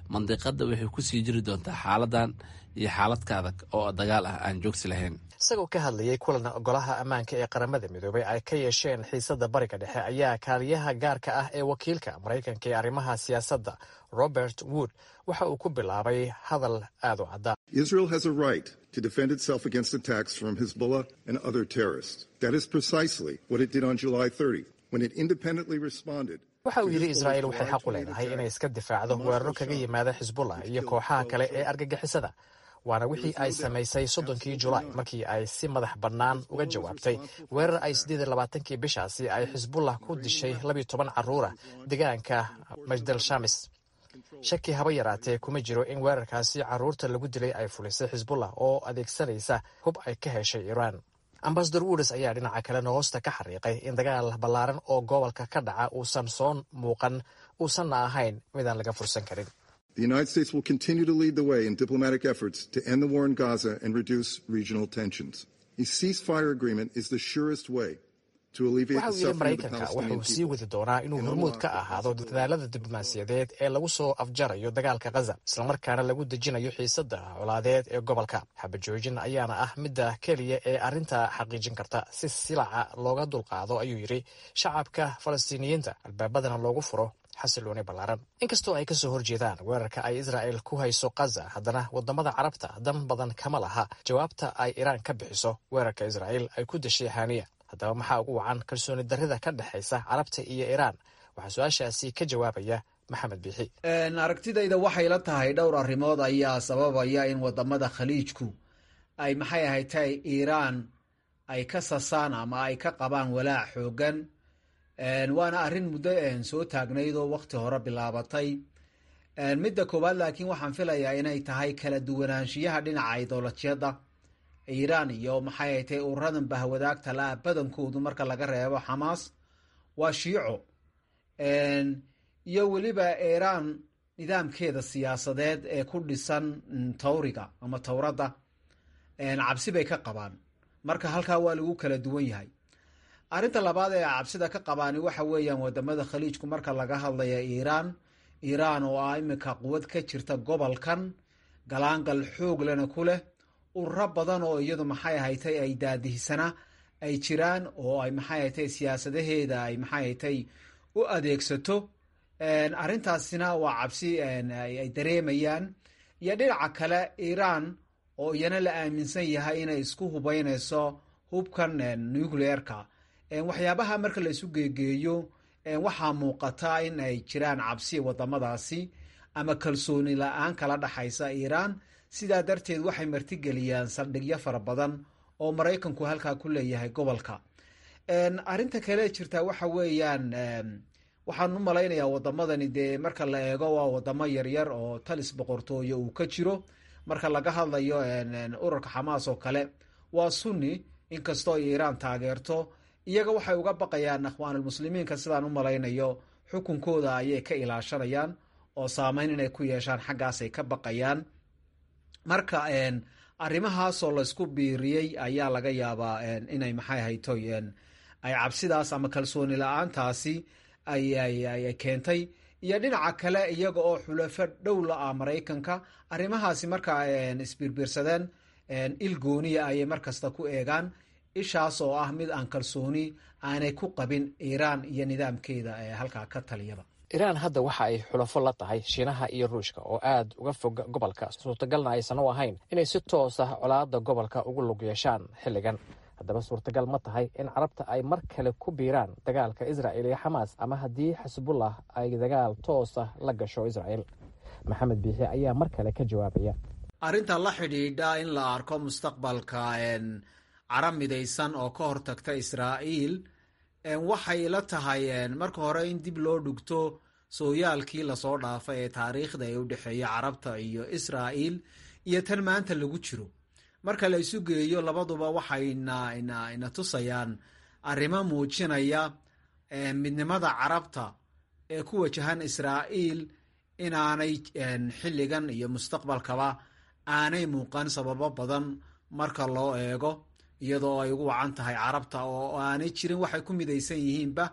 N: mandiqada waxay kusii jiri doontaa xaaladan iyo xaaladka adag oo dagaal ah aan joogsi lahayn
L: isagoo ka hadlayay kulan golaha ammaanka ee qaramada midoobay ay ka yeesheen xiisada bariga dhexe ayaa kaaliyaha gaarka ah ee wakiilka maraykanka ee arrimaha siyaasadda robert wood waxa uu ku bilaabay hadal aad u cadda
O: Israel has a right to defend itself against attacks from Hezbollah and other terrorists. That is precisely what it did on July 30 when it independently responded.
L: waxa uu yidhi israa'iil waxay xaq u leedahay inay iska difaacdo weeraro kaga yimaada xisbullah iyo kooxaha kale ee argagixisada waana wixii ay samaysay soddonkii julaay markii ay si madax bannaan uga jawaabtay weerar ay siddeed iyo labaatankii bishaasi ay xisbullah ku dishay labiyo toban carruura deegaanka majdal shamis shaki haba yaraatee kuma jiro in weerarkaasi carruurta lagu dilay ay fulisay xisbullah oo adeegsanaysa hub ay ka heshay iiraan ambasador woodes ayaa dhinaca kalena hoosta ka xariiqay in dagaal ballaaran oo gobolka ka dhaca uusan soo muuqan uusanna ahayn midaan laga fursan karin
O: The United States will continue to lead the way in diplomatic efforts to end the war in Gaza and reduce regional tensions. A ceasefire agreement is the surest way to alleviate
L: waxa
O: the
L: uu yidhi
O: suffering of the
L: maraykanka
O: Palestinian
L: wuxuu sii
O: people.
L: wadi doonaa inuu hormuud ka ahaado dadaalada diblomaasiyadeed ee lagu soo afjarayo dagaalka khaza islamarkaana lagu dejinayo xiisada colaadeed ee gobolka xabajoojin ayaana ah midda keliya ee arrinta xaqiijin karta si silaca looga dulqaado ayuu yidhi shacabka falastiiniyiinta albaabadana loogu furo xasilooni ballaaran inkastoo ay kasoo horjeedaan weerarka ay israa'el ku hayso khaza haddana wadamada carabta dan badan kama laha jawaabta ay iiraan ka bixiso weerarka israa'el ay ku dashay haniya haddaba maxaa ugu wacan kalsooni darrida ka dhexaysa carabta iyo iiraan waxaa su-aashaasi ka jawaabaya maxamed biixi
M: aragtidayda waxay la tahay dhowr arrimood ayaa sababaya in wadamada khaliijku ay maxay ahayd tahay iiraan ay ka sasaan ama ay ka qabaan walaac xoogan waana arrin muddo soo taagnayd oo waqti hore bilaabatay midda koowaad laakiin waxaan filayaa inay tahay kala duwanaanshiyaha dhinaca idolojiyada iiraan iyo maxay ahayd tahay ururadan bahwadaagta la-a badankoodu marka laga reebo xamaas waa shiico iyo weliba iiraan nidaamkeeda siyaasadeed ee ku dhisan tawriga ama towradda cabsi bay ka qabaan marka halkaa waa lagu kala duwan yahay arrinta labaad ee cabsida ka qabaani waxa weeyaan wadamada khaliijku marka laga hadlaya iiraan iiraan oo ah iminka quwad ka jirta gobolkan galaangal xoog lena ku leh ururo badan oo iyadu maxay ahaytay ay daadihisana ay jiraan oo ay maxay ahaytay siyaasadaheeda ay maxay ahaytay u adeegsato arrintaasina waa cabsi ay dareemayaan iyo dhinaca kale iiraan oo iyana la aaminsan yahay inay isku hubeynayso hubkan nucleerka waxyaabaha marka la isu geegeeyo waxaa muuqata in ay jiraan cabsi wadamadaasi ama kalsooni la-aan kala dhaxaysa iiraan sidaa darteed waxay martigeliyaan saldhigyo fara badan oo maraykanku halkaa ku leeyahay gobolka arrinta kale jirta waxa weeyaan waxaan u malaynayaa wadamadani dee marka la eego waa wadamo yaryar oo talis boqortooyo uu ka jiro marka laga hadlayo ururka xamaas oo kale waa sunni inkastoo ay iiraan taageerto iyaga waxay uga baqayaan akhwaanulmuslimiinka sidaan u malaynayo xukunkooda ayay ka ilaashanayaan oo saameyn inay ku yeeshaan xaggaasay ka baqayaan marka arrimahaasoo laysku biiriyey ayaa laga yaabaa inay maxay hayto ay cabsidaas ama kalsooni la-aantaasi ay keentay iyo dhinaca kale iyaga oo xulafo dhow la ah maraykanka arrimahaasi marka isbiirbiirsadeen il gooniya ayay markasta ku eegaan ishaas oo ah mid aan kalsooni aanay ku qabin iiraan iyo nidaamkeeda ee halkaa ka taliyaba
L: iiraan hadda waxa ay xulafo la tahay shiinaha iyo ruushka oo aad uga fog gobolka suurtagalna aysan u ahayn inay si toos ah colaada gobolka ugu lug yeeshaan xilligan haddaba suurtagal ma tahay in carabta ay mar kale ku biiraan dagaalka israa'il iyo xamaas ama haddii xisbullah ay dagaal toos ah la gasho israa'il maxamed biixi ayaa mar kale ka jawaabaya
M: arrinta la xidhiidha in la arko mustaqbalka carab midaysan oo ka hortagta israa'iil waxay la tahay marka hore in dib loo dhugto sooyaalkii lasoo dhaafay ee taariikhda ee u dhexeeya carabta iyo israa'iil iyo tan maanta lagu jiro marka la isu geeyo labaduba waxayna ina tusayaan arrimo muujinaya midnimada carabta ee ku wajahan israa'iil inaanay xilligan iyo mustaqbalkaba aanay muuqan sababo badan marka loo eego iyadoo ay ugu wacan tahay carabta oo aanay jirin waxay ku midaysan yihiinba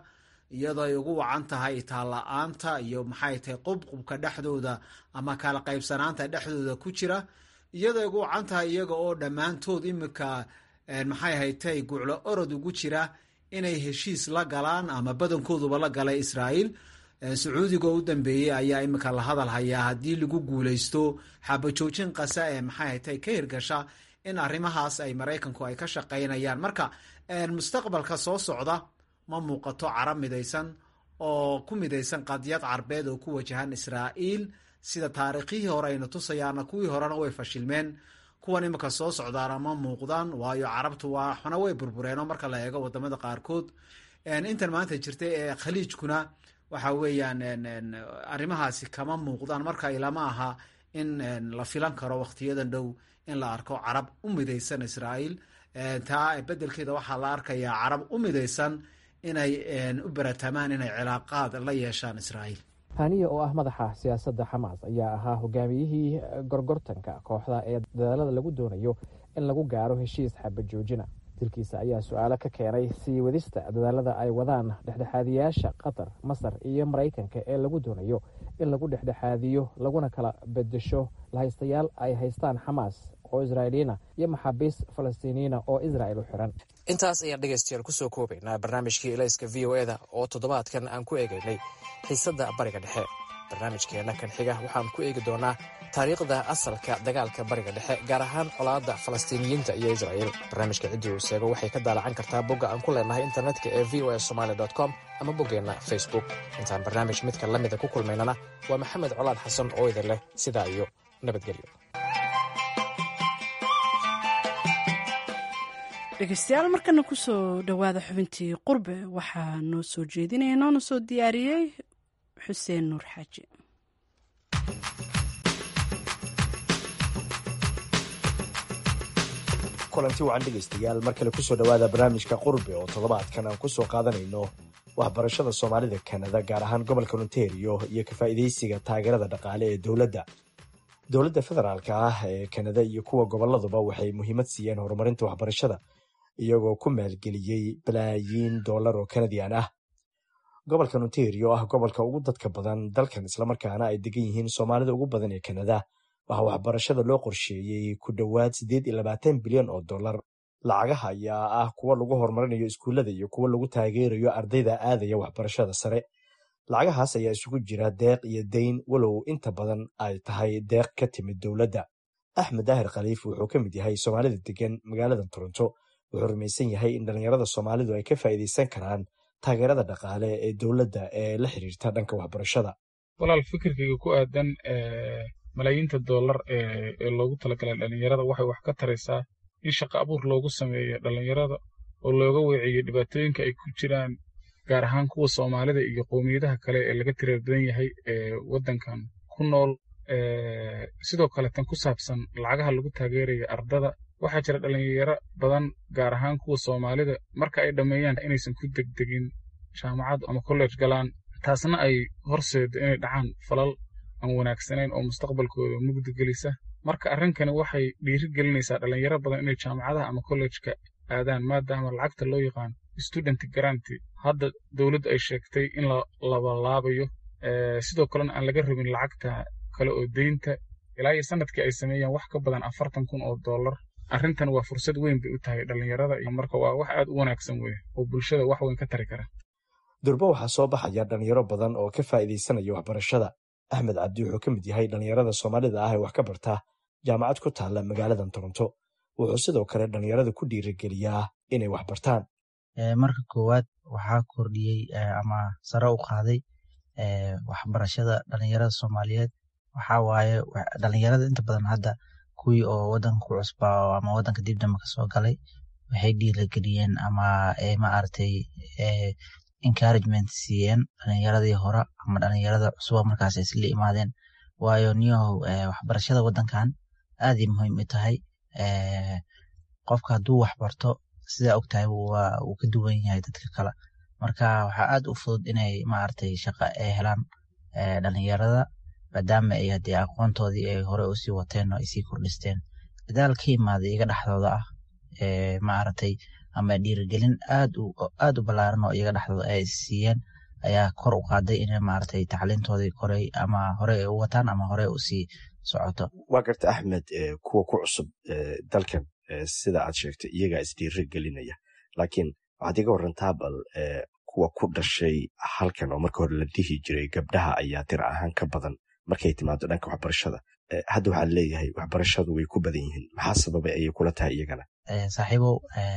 M: iyadoo ay ugu wacan tahay itaalla-aanta iyo maxay tahay qubqubka dhexdooda ama kala qaybsanaanta dhexdooda ku jira iyadoo ay ugu wacan tahay iyaga oo dhammaantood imika maxay haytay guclo orod ugu jira inay heshiis la galaan ama badankooduba la galay israa'iil sacuudiga oo u dambeeyey ayaa imika la hadal hayaa haddii lagu guuleysto xabajoojin qasa ee maxay haytay ka hirgasha in arrimahaas ay maraykanku ay ka shaqaynayaan marka mustaqbalka soo socda ma muuqato carab midaysan oo ku midaysan qadiyad carbeed oo ku wajahan israa'iil sida taariikhihii hore ayna tusayaana kuwii horena way fashilmeen kuwan imika soo socdaana ma muuqdaan waayo carabtu waa xuna way burbureenoo marka la eego wadamada qaarkood intan maanta jirta ee khaliijkuna waxa weeyaan arrimahaasi kama muuqdaan marka ilama aha in la filan karo wakhtiyadan dhow in la arko carab u midaysan israa'iil taa bedelkeeda waxaa la arkayaa carab u midaysan inay u baratamaan inay cilaaqaad la yeeshaan israa'iil
L: haniya oo ah madaxa siyaasadda xamaas ayaa ahaa hogaamiyihii gorgortanka kooxda ee dadaalada lagu doonayo in lagu gaaro heshiis xabajoojina dilkiisa ayaa su-aalo ka keenay sii wadista dadaalada ay wadaan dhexdhexaadiyaasha qatar masar iyo maraykanka ee lagu doonayo in lagu dhexdhexaadiyo laguna kala bedesho lahaystayaal ay haystaan xamaas oo israa'iiliyiina iyo maxaabiis falastiiniyiina oo israa'il u xiran
P: intaas ayaan dhegaystayaal kusoo koobaynaa barnaamijkii elayska v o eda oo toddobaadkan aan ku eegaynay xiisadda bariga dhexe barnaamijkeenna kan xiga waxaan ku eegi doonaa taariikhda asalka dagaalka bariga dhexe gaar ahaan colaadda falastiiniyiinta iyo israa'iil barnaamijka ciddii uu seego waxay ka daalacan kartaa bogga aan ku leenahay internetka ee v o a somaali com ama boggeenna facebook intaan barnaamij midka la mida ku kulmaynana waa maxamed colaad xasan oo idin leh sidaa iyo nabadgelyo
A: dhegeystayaal markana kusoo dhowaada xubintii qurbe waxaa noo soo jeedinaya noona soo diyaariyey xuseen nuur xaaji
Q: kulanti wacan dhegaystayaal mar kale kusoo dhowaada barnaamijka qurbe oo toddobaadkan aan kusoo qaadanayno waxbarashada soomaalida kanada gaar ahaan gobolka ontario iyo ka faa'iidaysiga taageerada dhaqaale ee dowladda dowladda federaalka ah ee kanada iyo kuwa goboladuba waxay muhiimad siiyeen horumarinta waxbarashada iyagoo ku maalgeliyey balaayiin dollar oo kanadian ah gobolka ontario ah gobolka ugu dadka badan dalkan islamarkaana ay degan yihiin soomaalida ugu badan ee kanada waxaa waxbarashada loo qorsheeyey ku dhowaad siddeed iyo labaatan bilyan oo dollar lacagaha ayaa ah kuwa lagu horumarinayo iskuullada iyo kuwa lagu taageerayo ardayda aadaya waxbarashada sare lacagahaas ayaa isugu jira deeq iyo dayn walow inta badan ay tahay deeq ka timid dowladda axmed daahir khaliif wuxuu ka mid yahay soomaalida degan magaalada toronto wuxuu rumaysan yahay in dhallinyarada soomaalidu ay ka faa'iidaysan karaan taageerada dhaqaale ee dowladda ee la xiriirta dhanka waxbarashada
R: walaal fikirkayga ku aadan malaayiinta dollar ee loogu talagalay dhallinyarada waxay wax ka taraysaa in shaqo abuur loogu sameeyo dhallinyarada oo looga weeciyo dhibaatooyinka ay ku jiraan gaar ahaan kuwa soomaalida iyo qowmiyadaha kale ee laga tirar badan yahay ee waddankan ku nool sidoo kale tan ku saabsan lacagaha lagu taageerayo ardada waxaa jira dhallinyaro badan gaar ahaan kuwa soomaalida marka ay dhammeeyaan inaysan ku degdegin jaamacad ama college galaan taasna ay horseedo inay dhacaan falal aan wanaagsanayn oo mustaqbalkooda mugdi gelisa marka arrinkani waxay dhiiri gelinaysaa dhallinyaro badan inay jaamacadaha ama kollejka aadaan maadaama lacagta loo yaqaan student garanty hadda dowladdu ay sheegtay in la labalaabayo sidoo kalena aan laga rabin lacagta kale oo deynta ilaa iyo sanadkii ay sameeyaan wax ka badan afartan kun oo dollar arrintan waa fursad weyn bay u tahay dhallinyarada iyo marka waa wax aad u wanaagsan weye oo bulshada wax weyn ka tari kara
Q: durbo waxaa soo baxaya dhallinyaro badan oo ka faa'iidaysanaya waxbarashada axmed cabdi wuxuu ka mid yahay dhallinyarada soomaalida ah ee wax ka barta jaamacad ku taalla magaaladan toronto wuxuu sidoo kale dhallinyarada ku dhiirigeliyaa inay wax bartaan
S: marka koowaad waxaa kordhiyey ama sare u qaaday waxbarashada dhalinyarada soomaaliyeed waxaa waaye dhalinyarada inta badan hadda kuwii oo wadanka ku cusbaa ama wadanka dibdamba kasoo galay waxay dhiirigeliyeen ama maaragtay encouragement siiyeen dhalinyaradii hore ama dhalinyarada cusuba markaas isla imaadeen waayo niyahow waxbarashada wadankan aaday muhiim u tahay qofka hadduu wax barto sidaa ogtahay wuu ka duwan yahay dadka kale marka waxaa aad u fudud inay maaragtay shaqo ay helaan dhalinyarada maadaama ay hadee aqoontoodii ay hore usii wateen oo ay sii kordhisteen dadaal ka imaada iyaga dhexdooda ah maaragtay ama dhiirigelin aad aad u ballaaran oo iyaga dhexdooda ay siiyeen ayaa kor u qaaday inay maaragtay tacliintoodii koray ama hore ay u wataan ama hore usii socoto
Q: waa garta axmed kuwa ku cusub dalkan sida aad sheegtay iyagaa isdiiri gelinaya laakiin waxaad iga warantaa bal kuwa ku dhashay halkan oo marka hore la dhihi jiray gabdhaha ayaa tir ahaan ka badan markay timaado dhanka waxbarashada hadda waxaad leeyahay waxbarashadu way ku badan yihiin maxaa sababay ayay kula tahay iyagana
S: saaxiibow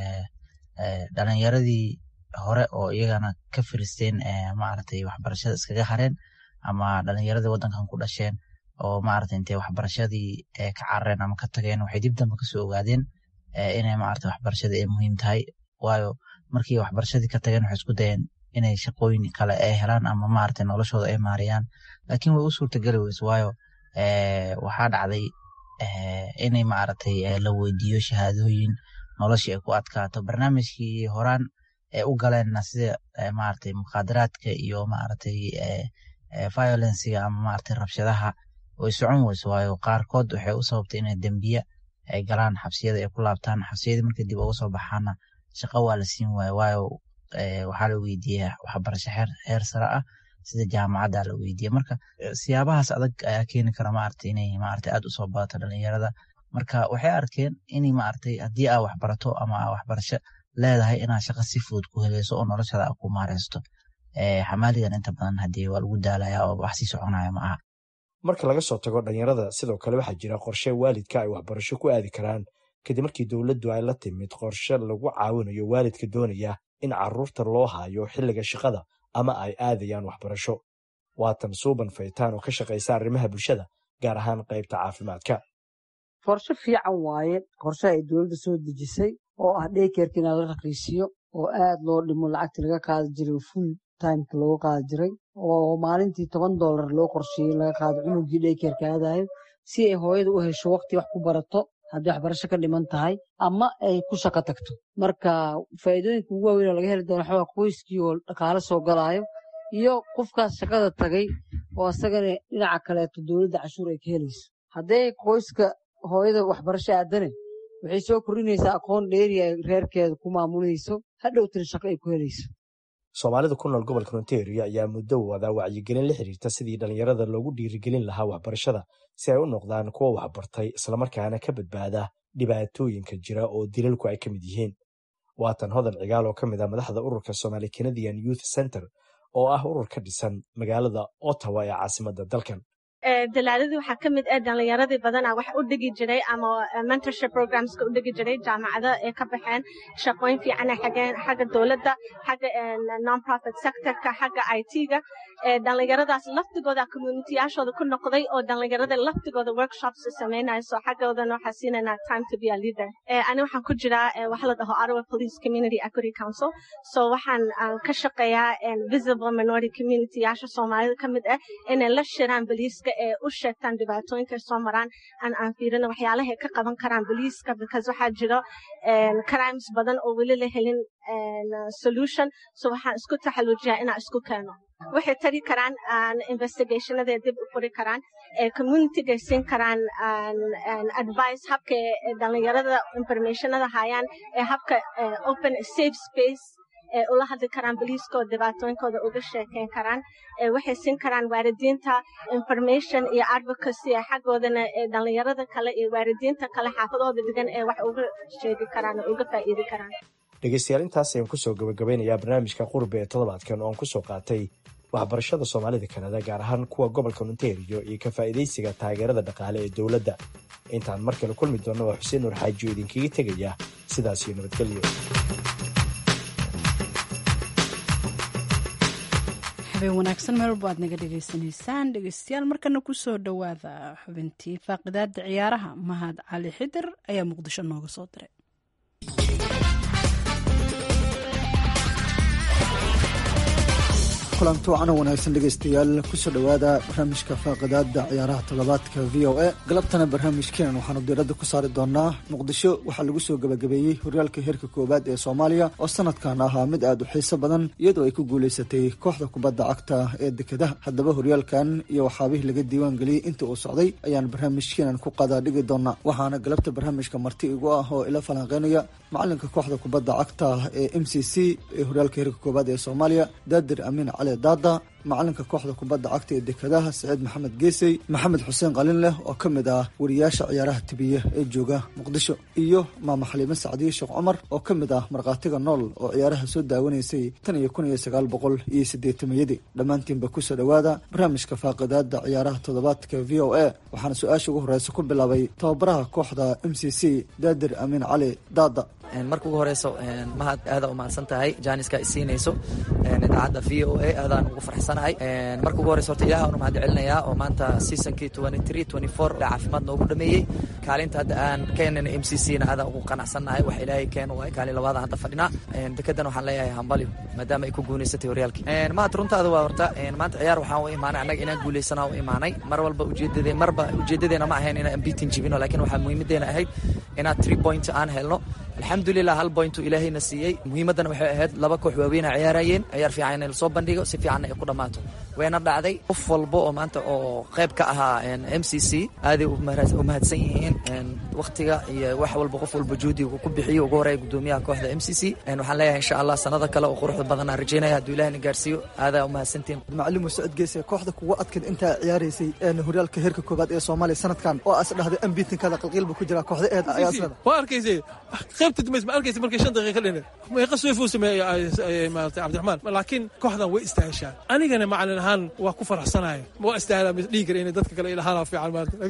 S: dhalinyaradii hore oo iyagana ka firisteen maaragtay waxbarashada iskaga hareen ama dhalinyaradii waddankan ku dhasheen oo maaragtay intay waxbarashadii ka carareen ama ka tageen waxay dib dambe kasoo ogaadeen inay maaragtay waxbarashadii ay muhiim tahay waayo markii waxbarashadii ka tageen waxay isku dayeen inay shaqooyin kale ay helaan ama maaragtay noloshooda ay maariyaan laakiin way u suurtageli weyse waayo waxaa dhacday inay maaragtay la weydiiyo shahaadooyin noloshii ay ku adkaato barnaamijkii horaan ee u galeenna sida maaragtay mukhaadaraadka iyo maaragtay violenciga ama maaragtay rabshadaha way socon weyse waayo qaarkood waxay u sababtay inay dembiye ay galaan xabsiyada ay ku laabtaan xabsiyadii markay dib uga soo baxaana shaqo waa la siin waayo waayo waxaa la weydiiya waxbarasho heer sare ah sida jaamacadda la weydiiya marka siyaabahaas adag ayaa keeni kara maaragtay inay maaragtay aad usoo badato dhalinyarada marka waxay arkeen inay maaragtay haddii aa waxbarato ama aa waxbarasho leedahay inaad shaqo si fudud ku heleyso oo noloshada aa ku maareysto xamaaligan inta badan haddii waa lagu daalaya oo wax sii soconaya ma aha
Q: marka laga soo tago dhalinyarada sidoo kale waxaa jira qorshe waalidka ay waxbarasho ku aadi karaan kadib markii dowladdu ay la timid qorshe lagu caawinayo waalidka doonaya in caruurta loo hayo xilliga shaqada ama ay aadayaan waxbarasho waatan suuban faytaan oo ka shaqaysa arrimaha bulshada gaar ahaan qaybta caafimaadka
T: qorshe fiican waaye qorshe ay dowladda soo dejisay oo ah dheykerka inaa la raqiisiyo oo aad loo dhimo lacagta laga qaadi jiray full timeka looga qaadi jiray oo maalintii toban dollar loo qorsheeyey laga qaado cunugii dheykerka aadayo si ay hooyada u hesho waqti wax ku barato haddii waxbarasho ka dhiman tahay ama ay ku shaqo tagto marka faa'iidooyinka ugu waaweyn oo laga heli doono waxaa qoyskii oo dhaqaale soo galaayo iyo qofkaas shaqada tagay oo asagana dhinaca kaleeto dowladda cashuur ay ka helayso haddee qoyska hooyada waxbarasho aadane waxay soo kordhinaysaa aqoon dheeri ay reerkeeda ku maamulayso hadhowtana shaqo ay ku helayso
Q: soomaalida ku nool gobolka ontario ayaa muddo wada wacyigelin la xiriirta sidii dhalinyarada loogu dhiirigelin lahaa waxbarashada si ay u noqdaan kuwa waxbartay islamarkaana ka badbaada dhibaatooyinka jira oo dilalku ay ka mid yihiin waatan hodan cigaal oo ka mid ah madaxda ururka somali canadian youth center oo ah urur ka dhisan magaalada ottawa ee caasimadda dalkan
U: dalaaladii waxaa ka mid ah dhalinyaradii badanaa wax u dhigi jiray ama mentorship programska u dhigi jiray jaamacado ee ka baxeen shaqooyin fiicana xageen xagga dowladda xagga non-profit sectorka xagga it-ga dhalinyaradaas laftigooda communitiyaashooda ku noqday oo dhalinyarada laftigooda workshops sameynaya so xaggoodana waxaa siinanaa time to be a leader ani waxaan ku jiraa waxa la dhaho Ottawa Police Community Equity Council so waxaan ka shaqeeyaa visible minority community yaasha Soomaalida ka mid ah inay la shiraan boliiska ee u sheegtaan dhibaatooyinka soo maraan aan aan fiirino waxyaalaha ay ka qaban karaan boliiska because waxaa jiro crimes badan oo weli la helin solution so waxaan isku taxaluujiyaa inaan isku keeno waxay tari karaan investigationada dib u furi karaan communitygay siin karaan advice habka dhalinyarada informationada hayaan ee habka open safe space ee ula hadli karaan boliiska oo dhibaatooyinkooda uga sheekeyn karaan waxay siin karaan waalidiinta information iyo advocacy ee xaggoodana ee dhalinyarada kale iyo waalidiinta kale xaafadooda dhigan ee wax uga sheegi karaan oo uga faa'iidi karaan
Q: dhegeystayaal intaas ayaan kusoo gabagabeynayaa barnaamijka qurbe ee toddobaadkan oo aan kusoo qaatay waxbarashada soomaalida kanada gaar ahaan kuwa gobolka ontario iyo ka faa'iidaysiga taageerada dhaqaale ee dowladda intaan mar kale kulmi doonna waa xuseen nuur xaaji oo idinkaga tegaya sidaas iyo nabadgelyo
A: habeen wanaagsan meel walba aad naga dhegaysanaysaan dhegeystayaal markana kusoo dhowaada xubintii faaqidaada ciyaaraha mahad cali xidir ayaa muqdisho nooga soo diray
V: kulanti wacan oo wanaagsan dhegaystayaal kusoo dhowaada barnaamijka faaqidaada ciyaaraha toddobaadka v o a galabtana barnaamijkeenan waxaanu diiradda ku saari doonaa muqdisho waxaa lagu soo gabagabeeyey horyaalka heerka koowaad ee soomaaliya oo sanadkan ahaa mid aada u xiiso badan iyadoo ay ku guuleysatay kooxda kubadda cagta ee dekedaha haddaba horyaalkan iyo waxaabihii laga diiwaan geliyey inta uu socday ayaan barnaamijkeenan ku qadaa dhigi doonaa waxaana galabta barnaamijka marti igu ah oo ila falanqeynaya macalinka kooxda kubadda cagta ee m c c ee horyaalka heerka koowaad ee soomaaliya daadir amiin cali daada macalinka kooxda kubadda cagta ee dekedaha saciid maxamed geesey maxamed xuseen qalin leh oo ka mid ah wariyaasha ciyaaraha tibiya ee jooga muqdisho iyo maama xaliime sacdiye sheekh cumar oo ka mid ah markhaatiga nool oo ciyaaraha soo daawanaysay tan iyo kun iyo sagaal boqol iyo siddeetamayadii dhammaantiinba kusoo dhowaada barnaamijka faaqidaada ciyaaraha toddobaadka v o a waxaana su-aasha ugu horeysa ku bilaabay tababaraha kooxda m c c daadir amiin cali daada
B: marka ugu horeyso mahad aada u mahadsan tahay jaaniska isiinayso idaacadda v o a aadaan ugu farxsanahay marka ugu horeyso horta ilaah anu mahad celinayaa oo maanta seasonkii caafimaad noogu dhameeyey kaalinta hadda aan keenana m c c na aadaan ugu qanacsannahay wax ilaahay keen waay kaalin labaada hadda fadhinaa dekedan waxaan leeyahay hambalyo maadaama ay ku guuleysatay horyaalkii mahad runtaada waa horta maanta ciyaar waxaan u imaanay annaga inaan guuleysanaa u imaanay mar walba ujeedade marba ujeedadeena ma ahayn inaan beatin jibino laakiin waxaa muhiimadeena ahayd inaan three point aan helno alxamdulilah hal bointu ilaahayna siiyey muhiimaddana waxay ahayd laba koox waaweyn a ciyaarayeen ciyaar fiican in lasoo bandhigo si fiicanna ay ku dhammaato wayna dhacday qof walba oo maanta oo qayb ka ahaa m c c aaday u mahadsan yihiin wakhtiga iyo wax walba qof walba juhdiga ku bixiyo ugu horeeya gudoomiyaha kooxda m c c waxaan leeyahay insha allah sanada kale oo quruxda badan aan rajeynaya hadduu ilahina gaarsiiyo aadaa u mahadsantiin
V: macalimu sacid geese kooxda kuwa adkan intaa ciyaaraysay horyaalka heerka koobaad ee soomaaliya sanadkan oo as dhahday ambitinkaada qalqiil buu ku jiraa kooxda eed ayaa isleeda
E: waa arkaysay qaybta dambays ma arkaysa markay shan daqiiqa dhin meeqa sweefuu sameeyey maarata cabdiraxmaan laakiin kooxdan way istaaheshaa anigana macalin ahaan waa ku faraxsanaya waa istaahla dhihi kara inay dadka kale ilahaan fiican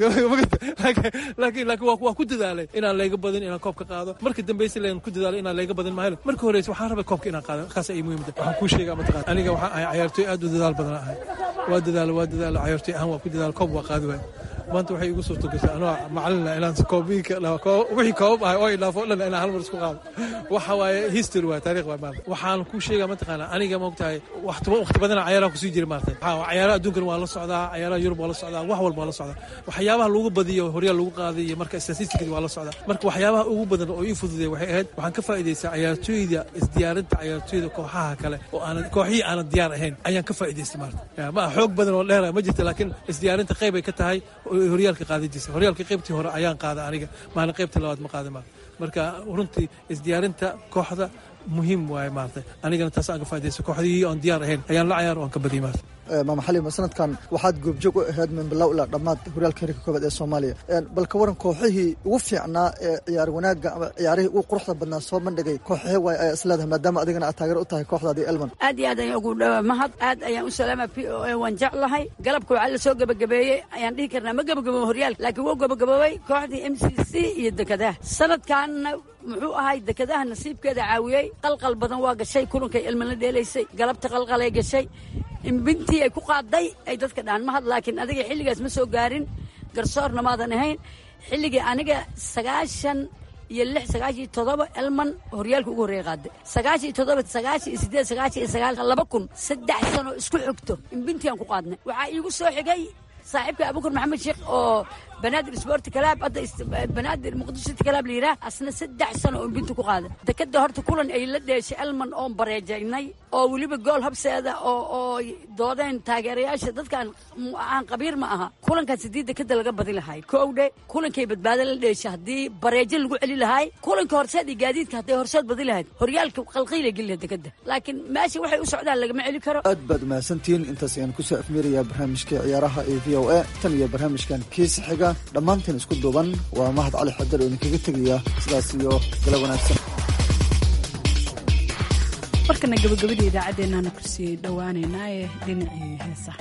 E: laakiin laakiin waa ku dadaalay inaan layga badin inaan koobka qaado marka dambeysa leen ku dadaalay inaan layga badin mahelo marka horeysa waxaan rabay koobka inaan qaado kaas ay muhiimada waxaan kuu sheegaa mataqaan aniga waxaan ahay cayaartooy aad u dadaal badan ahay waa dadaalo waa dadaalo cayaartooy ahaan waa ku dadaalo koob waa qaadi waay maanta waxay igu suurto gashay anoo macalina inaan koobiinka wixii koobab ahay oo idhaafo o dhan inaan hal mar isku qaado waxa waaye history waa taariikh waa maanta waxaan kuu sheegaa mataqaana aniga maogtahay waqti badana cayaaraha kusii jira maarta cayaaraha adduunkan waa la socdaa cayaaraha yurub waa la socdaa wax walba waa la socdaa waxyaabaha lagu badiyo horyaal lagu qaaday iyo marka statisticadi waa la socdaa marka waxyaabaha ugu badan oo ii fududay waxay ahayd waxaan ka faa'iidaysaa cayaartooyda isdiyaarinta cayaartooyda kooxaha kale oo aanan kooxihii aanan diyaar ahayn ayaan ka faa'iidaystay maarta ma xoog badan oo dheera ma jirta laakiin isdiyaarinta qayb ay ka tahay horyaalka qaadadiisa horyaalka qaybtii hore ayaan qaada aniga maana qaybta labaad ma qaada maarta marka runtii isdiyaarinta kooxda muhiim waaye maarta anigana taas aan ka faa'idaysto kooxdihii oon diyaar ahayn ayaan la cayaar oo aan ka badiyay maarta
V: maama xalima sanadkan waxaad goobjoog u ahayd min bilow ilaa dhammaad horyaalka heerka koobaad ee soomaaliya bal ka waran kooxihii ugu fiicnaa ee ciyaar wanaagga ama ciyaarihii ugu quruxda badnaa soo bandhigay kooxahee waay ayaa isleedahay maadaama adigana aad taageer u tahay kooxdaadii elman
W: aad iyo aad ayaan ugu dhawaa mahad aad ayaan u salaama p o a waan jeclahay galabka waxaa la soo gebagabeeyey ayaan dhihi karnaa ma gebagabo horyaalka laakiin wuu gebagaboobay kooxdii m c c iyo dekadaha sanadkanna muxuu ahay dekadaha nasiibkeeda caawiyey qalqal badan waa gashay kulankay elman la dheelaysay galabta qalqalay gashay imbintii ay ku qaaday ay dadka dhahan mahad laakiin adiga xilligaas ma soo gaarin garsoorna maadan ahayn xilligii aniga sagaashan iyo lix sagaashan iyo toddoba elman horyaalka ugu horreeya qaaday sagaashan iyo toddoba sagaashan iyo sideed sagaashan iyo sagaal laba kun saddex sano isku xigto imbintii aan ku qaadnay waxaa iigu soo xigay saaxiibka abuukar maxamed sheekh oo banaadir sport kalaab hadda banaadir muqdisho city kalaab la yidhaah asna saddex sano oo bintu ku qaada dekada horta kulan ay la dheeshay elman oon bareejaynay oo weliba gool habseeda oo oo doodeen taageerayaasha dadkaan aan qabiir ma aha kulankaas haddii dekada laga badi lahay kowdhe kulankay badbaado la dheeshay haddii bareejo lagu celi lahay kulanka horseed iyo gaadiidka hadday horseed badi lahayd horyaalka qalqiila geli lahayd dekada laakiin meesha waxay u socdaan lagama celi karo
V: aad baad umahadsantihiin intaas ayaan kusoo afmeerayaa barnaamijka ciyaaraha ee v o a tan iyo barnaamijkan kiisa xiga dhammaanteen isku duuban waa mahad cali xadar oo idinkaga tegaya sidaas iyo gala wanaagsan
A: markana gabagabada idaacaddeennaana kusii dhowaaneynaa ee dhinacii heesaha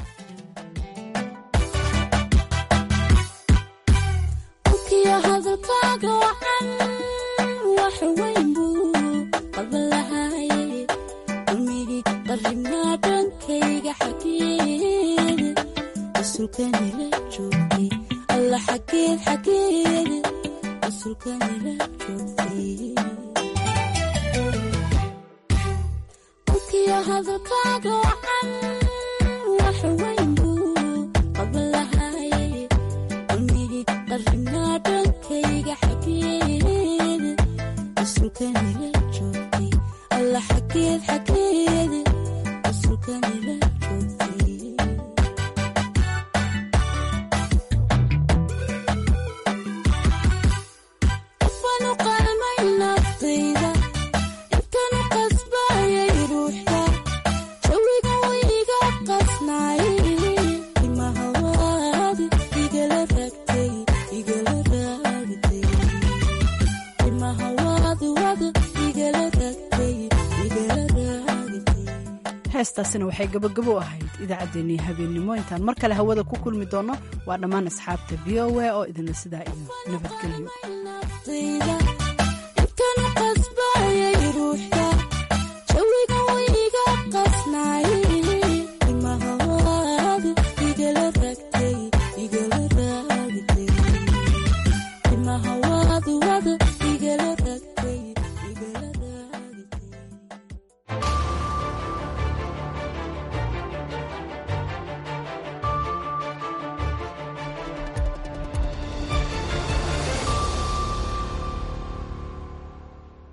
X: Naftayda
A: heestaasina waxay gabagabo ahayd idaacaddeenii habeennimo intaan mar kale hawada ku kulmi doonno waa dhammaan asxaabta v o a oo idinla sidaa iyo nabadgelyo